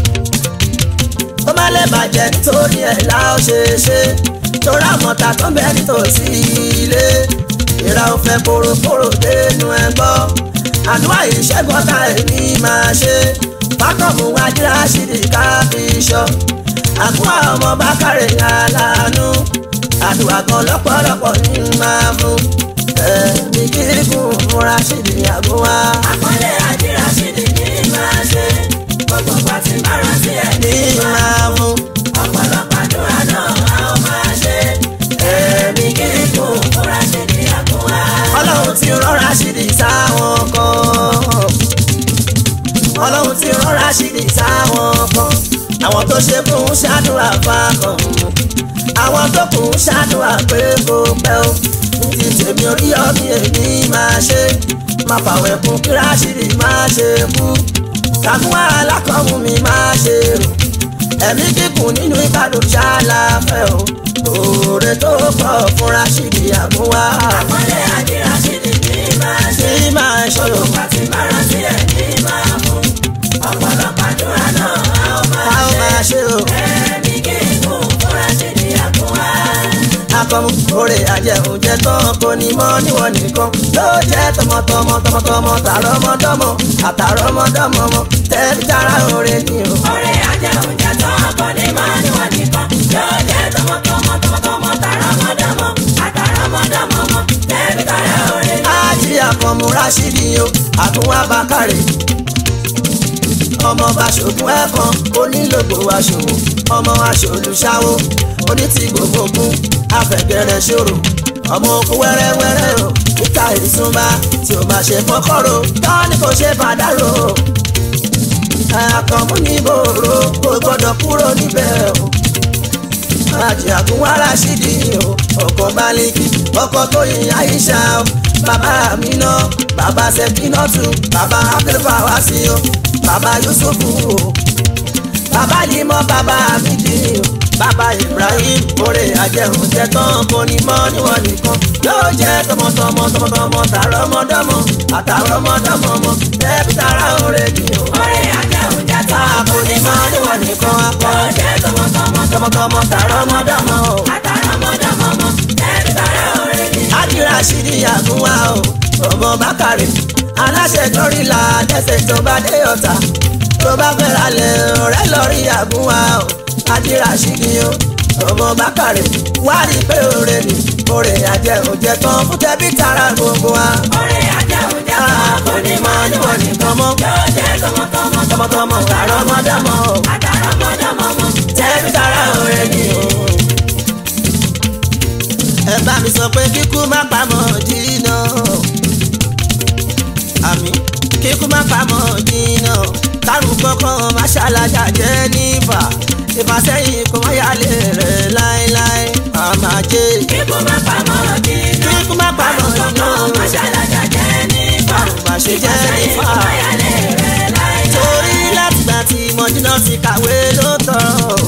[SPEAKER 1] ó má lè bàjẹ́ nítorí ẹ̀ la ó ṣe ṣe torí àmọ̀tà tó ń bẹ nítòsí ilé ìra ò fẹ́ poroporo dénú ẹ gbọ́ àdúrà ìṣẹ́gun ọ̀tá èmi máa ṣe fákọ̀mù wájú àṣírí káfíṣọ́ àkúrà ọmọ bákàrẹ̀ aláàánú àdúrà kan lọ́pọ̀lọpọ̀ ní máa fún ẹ̀mí kíkún fún Rashidi Àgúnwá.
[SPEAKER 3] àkọlé àdírásídì ní máa ṣe gbogbo pàtí márùn tí ẹ̀ ní
[SPEAKER 1] ní máa fún
[SPEAKER 3] ọ̀pọ̀lọpọ̀ àdúrà náà a ó máa ṣe
[SPEAKER 1] ẹ̀mí kíkún.
[SPEAKER 3] fún Rashidi Àgúnwá.
[SPEAKER 1] ọlọ́run ti rán Rashidi sáwọn kan ọlọ́run ti rán Rashidi sáwọn kan àwọn tó ṣe fún un ṣàdúrà fákan àwọn tó kù ń ṣàdúrà pé kó pẹ́ o ní ti tèmi orí ọ̀mí èmi máa ṣe máa fàwẹ̀ kún kí Rashidi máa ṣe kú kàkúwà alákọ̀ọ́mù mi máa ṣe rò ẹ̀mí kíkùn nínú ìbàdàn ṣáláfẹ́ o òòrè tó pọ̀ fún Rashidi Àgúnwá
[SPEAKER 3] àkọlé àdírásídì ní máa ṣe
[SPEAKER 1] tí máa ṣòro
[SPEAKER 3] pàtí márùn tí ẹ̀ ní máa fún ọ̀pọ̀lọpọ̀ àdúrà náà a ó
[SPEAKER 1] a
[SPEAKER 3] máa
[SPEAKER 1] ó máa ṣe o
[SPEAKER 3] ẹ̀mí gígùn fún Rashidi Àgúnwá.
[SPEAKER 1] akọmu òrè àjẹunjẹ tán kò ní mọ níwọ̀n nìkan ló jẹ́ tọmọtọmọ tọmọtọmọ tààrọmọdọ́mọ àtàrọmọdọ́mọ mọ tẹbi tara òrè ni o.
[SPEAKER 3] ọ̀rẹ́ ajẹunjẹ tó ọkọ ní máa níwọ̀n nìkan yóò jẹ́ tọmọtọmọ tọmọtọmọ tàrọmọdọmọ àtàrọmọdọmọ mọ tẹbi tara ọ̀rẹ́ ni.
[SPEAKER 1] ájí akọmu Rashidi o àtúnwá bákàrè ọmọ bàṣogún ẹ̀kan onílògbò aṣòwò ọmọ aṣòlùṣàwò onítì gbogbogbò afẹ̀gẹ̀rẹ̀ ṣòro ọmọ òkú wẹ́rẹ́wẹ́rẹ́ o níta ìsúnba tí o máa ṣe fọ́kọ́rọ́ tán ni kò ṣe fàdárò àkànmú ní bòrò kò gbọ́dọ̀ kúrò níbẹ̀ o àjì àgúnwá Rashidi o ọkọ Baliki ọkọ Tóyìn Aisha o bàbá Amina bàbá Sekinatu bàbá Abdulfawasi o bàbá Yusufu o bàbá Limọ bàbá Amidi o bàbá Ibrahim oore àjẹhùn jẹ tán kò ní mọ níwọ̀n nìkan yóò jẹ tọmọtọmọ tọmọtọmọ tààrọmọdọmọ àtàrọmọdọmọ mọ tẹbi tara oore ni o
[SPEAKER 3] ọ̀rẹ́ ajẹunjẹ tó
[SPEAKER 1] kò ní mọ níwọ̀n nìkan apá
[SPEAKER 3] yóò jẹ́ tọmọtọmọ
[SPEAKER 1] tọmọtọmọ tààrọmọdọmọ o.
[SPEAKER 3] àtàrọmọdọmọ mọ tẹbi tara ọ̀rẹ́ ni.
[SPEAKER 1] Ájí Rashidi Àgúnwá o ọmọ Bákàrè aláṣẹ gọrìlà dẹ́sẹ̀ tó bá dé ọ̀tà tó bá fẹ́ ralẹ̀ ọ̀rẹ́ lọ́rí Àgúnwá o Ájí Rashidi o ọmọ Bákàrè wá rí pé òre ni òre àjẹ òjẹ tán fún tẹbí tara gbogbo wa.
[SPEAKER 3] ọ̀rẹ́ ajẹunjẹ tó ọkọ ní máa níwọ̀n nìkan
[SPEAKER 1] mọ́
[SPEAKER 3] yóò jẹ́ tọmọtọmọ
[SPEAKER 1] tọmọtọmọ tààrọmọdọmọ o
[SPEAKER 3] àtàrọmọdọmọ mọ
[SPEAKER 1] tẹbí tara òre ni o. ẹ bá mi sọ pé kíkú má pamọ́ jìnnà àmì kíkú má pamọ́ jìnnà kárùn kankan má ṣàlàjà jẹ́ nífà ìfàsẹ́yìn kò má yálé rẹ̀ láéláé àmà jẹ́
[SPEAKER 3] kíkú má pamọ́ jìnnà
[SPEAKER 1] kíkú má pamọ́ jìnnà
[SPEAKER 3] mọ́ṣálájà jẹ́ nípa
[SPEAKER 1] kárùn má ṣe jẹ́ nífà
[SPEAKER 3] ìfọ̀yàlẹ̀ rẹ̀ láì
[SPEAKER 1] torí látìgbà tí mọ̀jìnà ti kàwé ló tọ̀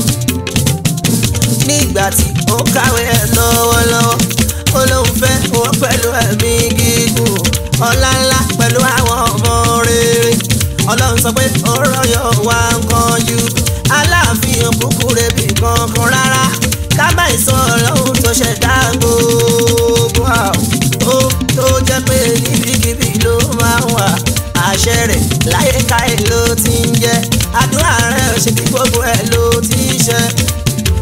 [SPEAKER 1] nígbà tí ó kàwé ẹ̀ lọ́wọ́lọ́wọ́ ó lóun fẹ́ wọ́n pẹ̀lú ẹ̀mí gígùn ọlá ńlá pẹ̀lú àwọn ọmọ rere ọlọ́run sọ pé ọ̀rọ̀ yóò wá nǹkan ju aláàfin òkúkú rebi kankan rárá kábà ìsọ ọlọ́run tó ṣẹ̀dá gbogbo àwọn ó tó jẹ́ pé níbikíbi ló máa ń wà àṣẹ rẹ̀ láyéká ẹ̀ ló ti ń jẹ́ àdúrà rẹ̀ ṣe kí gbogbo ẹ̀ ló ti ń ṣe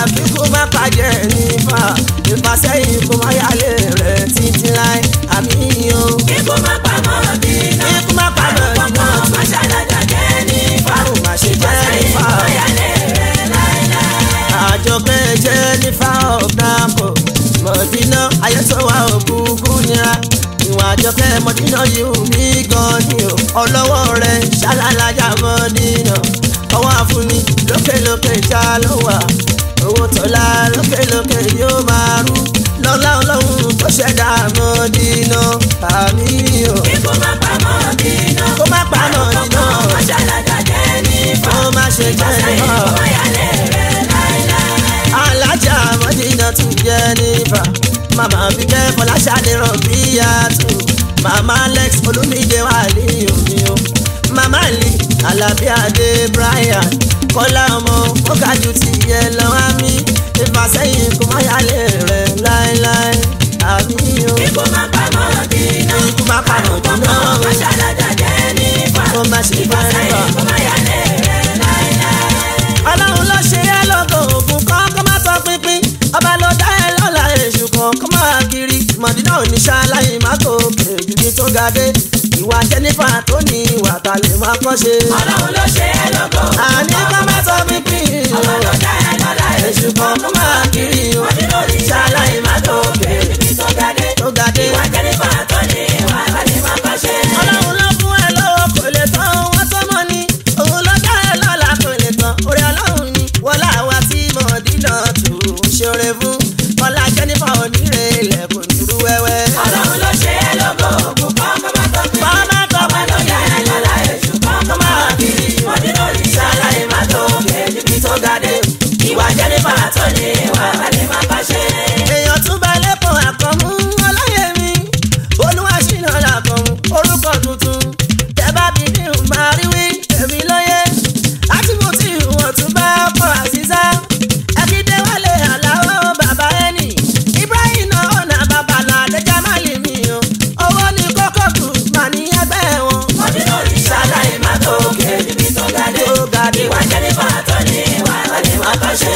[SPEAKER 1] kíkú má pàjẹ́ nífà ìfàsẹ́yìn kó má yálé rẹ̀ títí láì àmì o.
[SPEAKER 3] Ikú má pa mọ́ dínà.
[SPEAKER 1] kíkú má pàjẹ́
[SPEAKER 3] Àrùn
[SPEAKER 1] nífà
[SPEAKER 3] pọ̀pọ̀ má ṣàlàjà jẹ́ nífà.
[SPEAKER 1] fáwọn má ṣe jẹ́
[SPEAKER 3] Ìfàsẹ́yìn
[SPEAKER 1] nífà.
[SPEAKER 3] kò yálé rẹ̀ láéláé.
[SPEAKER 1] àjọpẹ́ jẹ́ nífà ọ̀gbàpọ̀ mọ̀dínà ayẹ́tọ́wà òkúkú nira ìwà àjọpẹ́ mọ̀dínà yìí mí gan ni o ọlọ́wọ́ rẹ̀ ṣálálàjà mọ̀dínà ọwọ́ àfúnni lókèlókè já ló wà owó tọ́lá lókèlókè yóò máa rú lọ́lá ọlọ́run tó ṣẹ̀dá mọ̀dínà àmì o
[SPEAKER 3] Ikú má pa mọ́ dínà.
[SPEAKER 1] kó má pa mọ̀dínà
[SPEAKER 3] Pọ̀pọ̀ má ṣàlàjà jẹ́ nífà.
[SPEAKER 1] kó má ṣe jẹ́
[SPEAKER 3] Ìfàsẹ́yìn
[SPEAKER 1] nífà.
[SPEAKER 3] kò yálé rẹ̀ láéláé.
[SPEAKER 1] alájà mọ́dínà tún jẹ́ nífà màmá bíkẹ́ fọláṣadé rọ̀bíyàtù màmá alex olúmídé wà ní omi o màmá lee alábí adé brian kọ́lá ọmọ ó ga jù ti yẹ lọ́wọ́ mi ìfàsẹ́yìn kò má yálé rẹ̀ láéláé àmì o
[SPEAKER 3] Ikú má pa mọ́ dínà.
[SPEAKER 1] ikú má pa mọ̀dínà
[SPEAKER 3] Pọ̀pọ̀ má ṣàlàjà jẹ́ nífà.
[SPEAKER 1] kó má ṣe jẹ́ nífà.
[SPEAKER 3] Ìfàsẹ́yìn kò má yálé rẹ̀ láéláé.
[SPEAKER 1] ọlọ́run ló ṣe é lọ́gọ̀ ògùn kan kó má tọ́ pínpín ọba ló dá ẹ lọ́la èṣù kan kó má kiri mọ̀dínà oníṣà láyé má kó kejì ní tó ga dé ìwà jẹ́nífà tó ní ìwà ta lè má kọ́ ṣe.
[SPEAKER 3] Ọlọ́run ló ṣe é lógo.
[SPEAKER 1] àní kó má tọ́ pínpín
[SPEAKER 3] Ọba ló dá ẹ lọ́lá
[SPEAKER 1] èṣù kan kó má kiri
[SPEAKER 3] Mọ̀dínà oníṣà láyé má tó kéré níbi tó ga dé.
[SPEAKER 1] tó ga dé.
[SPEAKER 3] Ìwà jẹ́nífà tó ní ìwà àgbàdì má bá ṣe.
[SPEAKER 1] ọlọ́run ló fún ẹ lọ́wọ́ kò lè tán wọ́n tó mọ́ ni òun ló dá ẹ lọ́la kò lè tán orí ọlọ́run ni wọlá wa tí mọ̀dínà tó ń ṣoore fún ọlá jẹ́nífà onírè ilẹ̀ kò ní rú wẹ́wẹ́.
[SPEAKER 3] Ọlọ́run ló ṣe é lógo. Ògùn kan kọ́ máa tọ́ pé.
[SPEAKER 1] Fọ́nmá tó
[SPEAKER 3] Ọba ló dá ẹ lọ́lá èṣù kan kọ́ máa kiri. Mọ̀dínà oníṣà láyé má tó kéré níbi tó ga dé. Ìwà jẹ́nífà tó ní ìwà àgbàdì má bá ṣe.
[SPEAKER 1] èèyàn tún bá lẹ́kọ̀ọ́ àkànmú ọláyẹmí olúwaṣínà làkànmú orúkọ tuntun tẹ bá bí ní máa rí wí èmi lóye àtìmọ́tì wọn tún bá ọkọ̀ àṣìṣá ẹ̀kídé wálé aláwọ̀ bàbá ẹnì ibrahim náà ọ̀nà babalà lẹ́jà má lè mí o owó ní kókó kù mà ní ẹgbẹ́ wọn.
[SPEAKER 3] Mọ̀dínà oníṣà láyé má tó kéré níbi tó ga dé.
[SPEAKER 1] tó ga dé.
[SPEAKER 3] Ìwà jẹ́nífà tó ní ìwà àgbàdì má bá ṣe.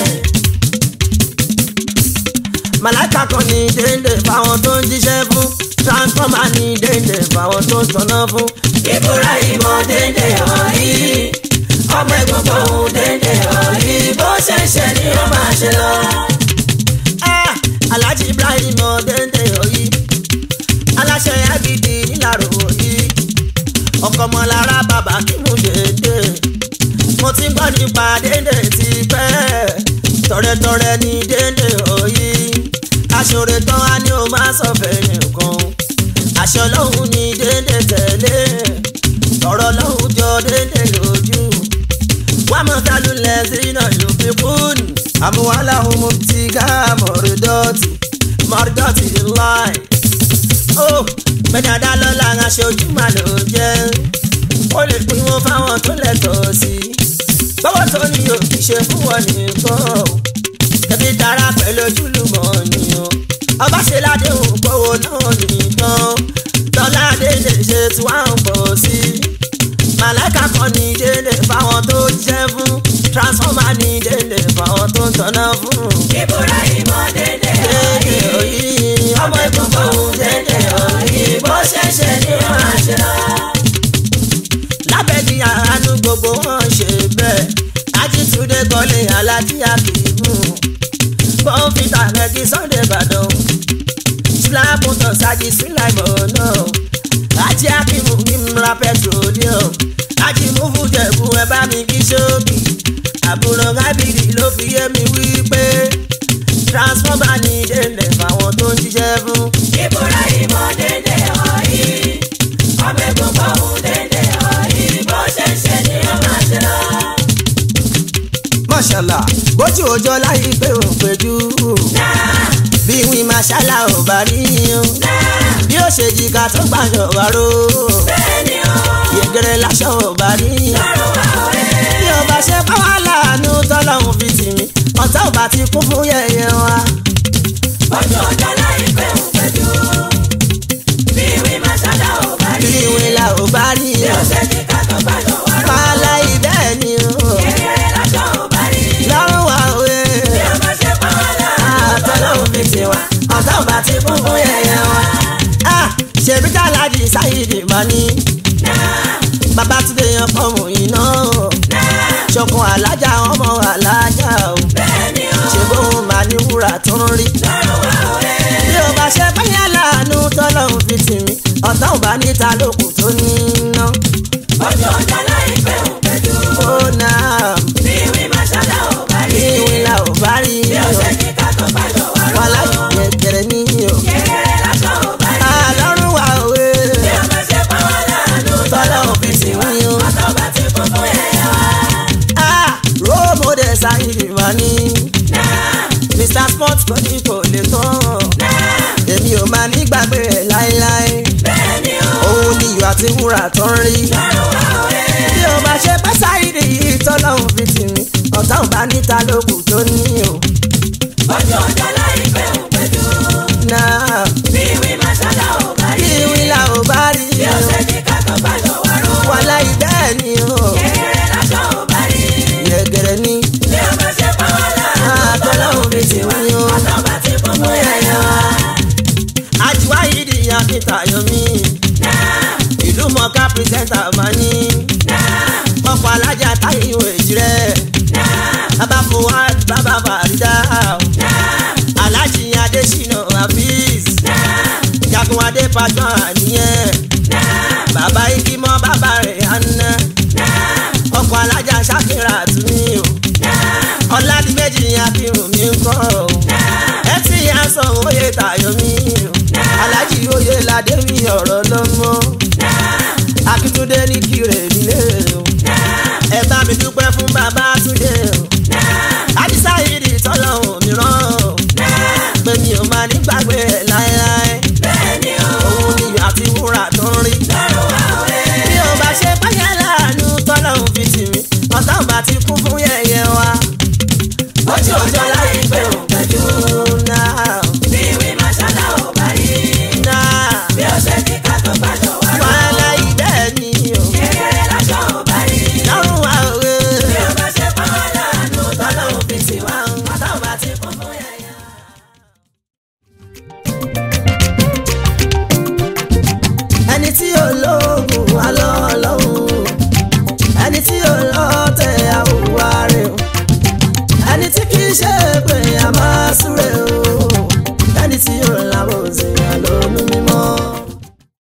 [SPEAKER 1] màláìka kan ní déédéé fáwọn tó ń jíṣẹ́ fún transformer ní déédéé fáwọn tó ń tọ́nà fún.
[SPEAKER 3] ìbúra ìmọ̀ dédé ọ̀rí ọmọ egungun òun dédé ọ̀rí bó ṣe ń ṣe ni ó máa ṣe lọ.
[SPEAKER 1] Ah, alhaji ibrahim ọdẹndẹ oyi aláṣẹ agidi nílàró oyi ọkọ ọmọlára bàbá kí mo dédé mo ti gbọ́ nípa dédé ti pẹ́ tọrẹtọrẹ ní dédé oyi aṣọre tán á ní o máa sọ fẹ́ nìkan aṣọ lọ́hùn ní dédé tẹ̀lé ọ̀rọ̀ lọ́hùn jọ dédé lójú wàmọ̀tálù lẹ́sìnà yòókùn àmúwálà ohun tí ká mọ̀rọ̀dọ́tì mọ̀rọ̀dọ́tì láì. ó gbẹ̀dàdà lọ́la aṣojú mà ló jẹ́ ó lè pín wọn fáwọn tó lẹ́tọ̀ọ́ sí i. bọ́wọ́ tó ní o kì í ṣe fún wọn nìkan o tẹ̀bí tara pẹ̀lú ojúlùmọ̀ nìyàn ọba ṣe ládéhùn kówó náà nìkan tọ́lá dédé ṣe tí wàá ń pọ̀ sí i màláìka kan ní dédé fáwọn tó jẹ́ fún transformer ní dédé fáwọn tó ń tọ́nà fún.
[SPEAKER 3] ìbúra ìmọ̀ dédé
[SPEAKER 1] dédé
[SPEAKER 3] ọ̀rí
[SPEAKER 1] òyì
[SPEAKER 3] ọmọ egungun òun dédé ọ̀rí bó ṣe ń ṣe ni ó máa ṣe lọ.
[SPEAKER 1] lábẹ́ ní àánú gbogbo wọn ṣe bẹ́ẹ̀ ajítunde kọ́lé alájí àkìmù bọ́ǹfìtà rẹ̀gí sunday ìbàdàn síláàpùtọ̀ sájì síláìmọ̀ náà ajé àkìmù ní mra petroleum ajì múfù jẹ̀bù ẹ bá mi kí ṣókì àbúrò gábìrì ló fi yé mi wí pé transformer ní délẹ̀ fáwọn tó ń ṣiṣẹ́ fún.
[SPEAKER 3] ìbúra ìmọ̀ dédé ọ̀rí ọmọ egungun òun dédé ọ̀rí bó ṣe ń ṣe ni ó máa ṣe lọ.
[SPEAKER 1] mọ̀ṣálà bójú ọjọ́ láyé pé ò péjú bí wí màṣálà ò bá rí yín bí ó ṣe jìkà tó gbàjọ wá ró
[SPEAKER 3] bẹ́ẹ̀ni o
[SPEAKER 1] yẹgẹrẹ láṣọ ò bá rí yín
[SPEAKER 3] lọ́rùn wa ọ̀rẹ́.
[SPEAKER 1] bí ó bá ṣe pá wá láàánú tọ́lọ́hún fi tì mí ọ̀tá ò bá ti kún fún yẹ̀yẹ́ wa.
[SPEAKER 3] ojú ọjọ́ láì pẹ́ ń pẹ́jù bí ìwé màṣálà ò bá
[SPEAKER 1] bí
[SPEAKER 3] rí
[SPEAKER 1] wí là ò bá rí
[SPEAKER 3] bí
[SPEAKER 1] yín
[SPEAKER 3] ó ṣe ní ká tó gbàdọ̀ wá rọ̀
[SPEAKER 1] pààlà ìbẹ́ẹ̀ ni o
[SPEAKER 3] kékeré lọ́jọ́ ò bá rí
[SPEAKER 1] lọ́rùn wa òwe
[SPEAKER 3] bí ó
[SPEAKER 1] alájì sáyidì máa ní babatunde yan fọmù iná ṣọkan alájà ọmọ alájà o ṣe bóun máa ní wúrà tó ń rí bí o bá ṣe báyà láàánú tọ́lọ́hún fi tì mí ọ̀tá ò bá níta lókun tó ní iná.
[SPEAKER 3] ojú ọjọ́ láìpẹ́ òun pẹ̀lú
[SPEAKER 1] ó náà
[SPEAKER 3] bí ìwé màṣálá ò bá rí
[SPEAKER 1] ìwé la ò bá rí
[SPEAKER 3] bí ó ṣe ní ká tó bá jọ wá
[SPEAKER 1] wà
[SPEAKER 3] rọ́
[SPEAKER 1] láyé gẹ̀gẹ̀rẹ̀ ní o.
[SPEAKER 3] kékeré lásán ò bá rí
[SPEAKER 1] àlọ́run wà òwe
[SPEAKER 3] bí ó bá ṣe pa wá láàánú
[SPEAKER 1] tọ́lọ́hún fi tì mí o.
[SPEAKER 3] ọ̀tọ̀ bá ti kún fún ẹ̀yẹ wá.
[SPEAKER 1] róòmù dẹ̀ sáyidì máa ní mr sport kò ní kò lè tán èmi ò máa nígbàgbé ẹ̀ láéláé
[SPEAKER 3] bẹ́ẹ̀ ni ó
[SPEAKER 1] òun ni ìyọ̀ àti wúrà tó ń rí.
[SPEAKER 3] lọ́rùn wá òye
[SPEAKER 1] bí o bá ṣe pẹ́ sáyidì yìí tọ́lọ́hún fi tì mí ọ̀tá ò bá níta lókun tó ní o.
[SPEAKER 3] ojú ọjọ́ láìpẹ́ òun pẹ̀lú
[SPEAKER 1] náà
[SPEAKER 3] bí ìwé màṣálá ò bá
[SPEAKER 1] kí
[SPEAKER 3] rí
[SPEAKER 1] ìwé la ò bá rí
[SPEAKER 3] bí ó ṣe ní ká tó bá jọ wá rọ́
[SPEAKER 1] wà láyé bẹ́ẹ̀ ni o.
[SPEAKER 3] kékeré lásán ò bá rí
[SPEAKER 1] gẹ̀gẹ̀rẹ̀ ní
[SPEAKER 3] bí ó bá ṣe pa wá láàánú
[SPEAKER 1] àtọ́lọ́hún fi tì mí o.
[SPEAKER 3] ọ̀tọ̀ bá ti kún fún ẹ̀yẹ wá.
[SPEAKER 1] àjùwáyìdì akíntayọ̀mí ìlú mọ̀ká pírẹsẹ̀ntà máa ní ọkọ̀ alájà táyé ìwé jírẹ́ bàbá fuad bàbá farida alájì adésínà hafiz jagunwadé pàjọ́ àníyàn bàbá ikimọ́ bàbá rẹ̀ àná ọkọ̀ alájà ṣàkírà túnmí o ọ̀làdìmẹ́jì akírun mi ń kọ́ o ẹ ti yà sọ oyè tàyọ̀mí o alájì oyè ládé mi ọ̀rọ̀ lọ́mọ akíntúndé ní kírè nílé o ẹ bá mi dúpẹ́ fún bàbá túndé o àdìsá ìrì tọ́lọ́hún mìíràn o pé mi ò máa nígbàgbé ẹ̀ láéláé
[SPEAKER 3] bẹ́ẹ̀ ni ó
[SPEAKER 1] òun ni ìyọ̀ àti wúrà tó ń rí
[SPEAKER 3] lọ́rùn wá òye
[SPEAKER 1] bí o bá ṣe báyà láàánú tọ́lọ́hún fi tì mí ọ̀tá ò bá ti kún fún yẹ̀yẹ́ wa.
[SPEAKER 3] ojú ọjọ́ láìpẹ́ òun pẹ̀lú
[SPEAKER 1] náà
[SPEAKER 3] bí ìwé màṣálá ò bá rí
[SPEAKER 1] náà
[SPEAKER 3] bí ó ṣe ní ká tó bá jọ wá rọ́
[SPEAKER 1] wàhálà ìbẹ́ẹ̀ ni o
[SPEAKER 3] kékeré lásán ò bá rí
[SPEAKER 1] lọ́rùn wa òwe.
[SPEAKER 3] bí ó bá ṣe pa wá láàánú
[SPEAKER 1] tọ́lọ́hún fi tì wá ọ̀tá ò bá ti kún fún yẹ̀yẹ́. ẹni tí ò lóògùn wá lọ́lọ́hún ẹni tí ò lọ́tẹ̀ àwòwá rẹ̀ o ẹni tí kì í ṣe pé a máa súre o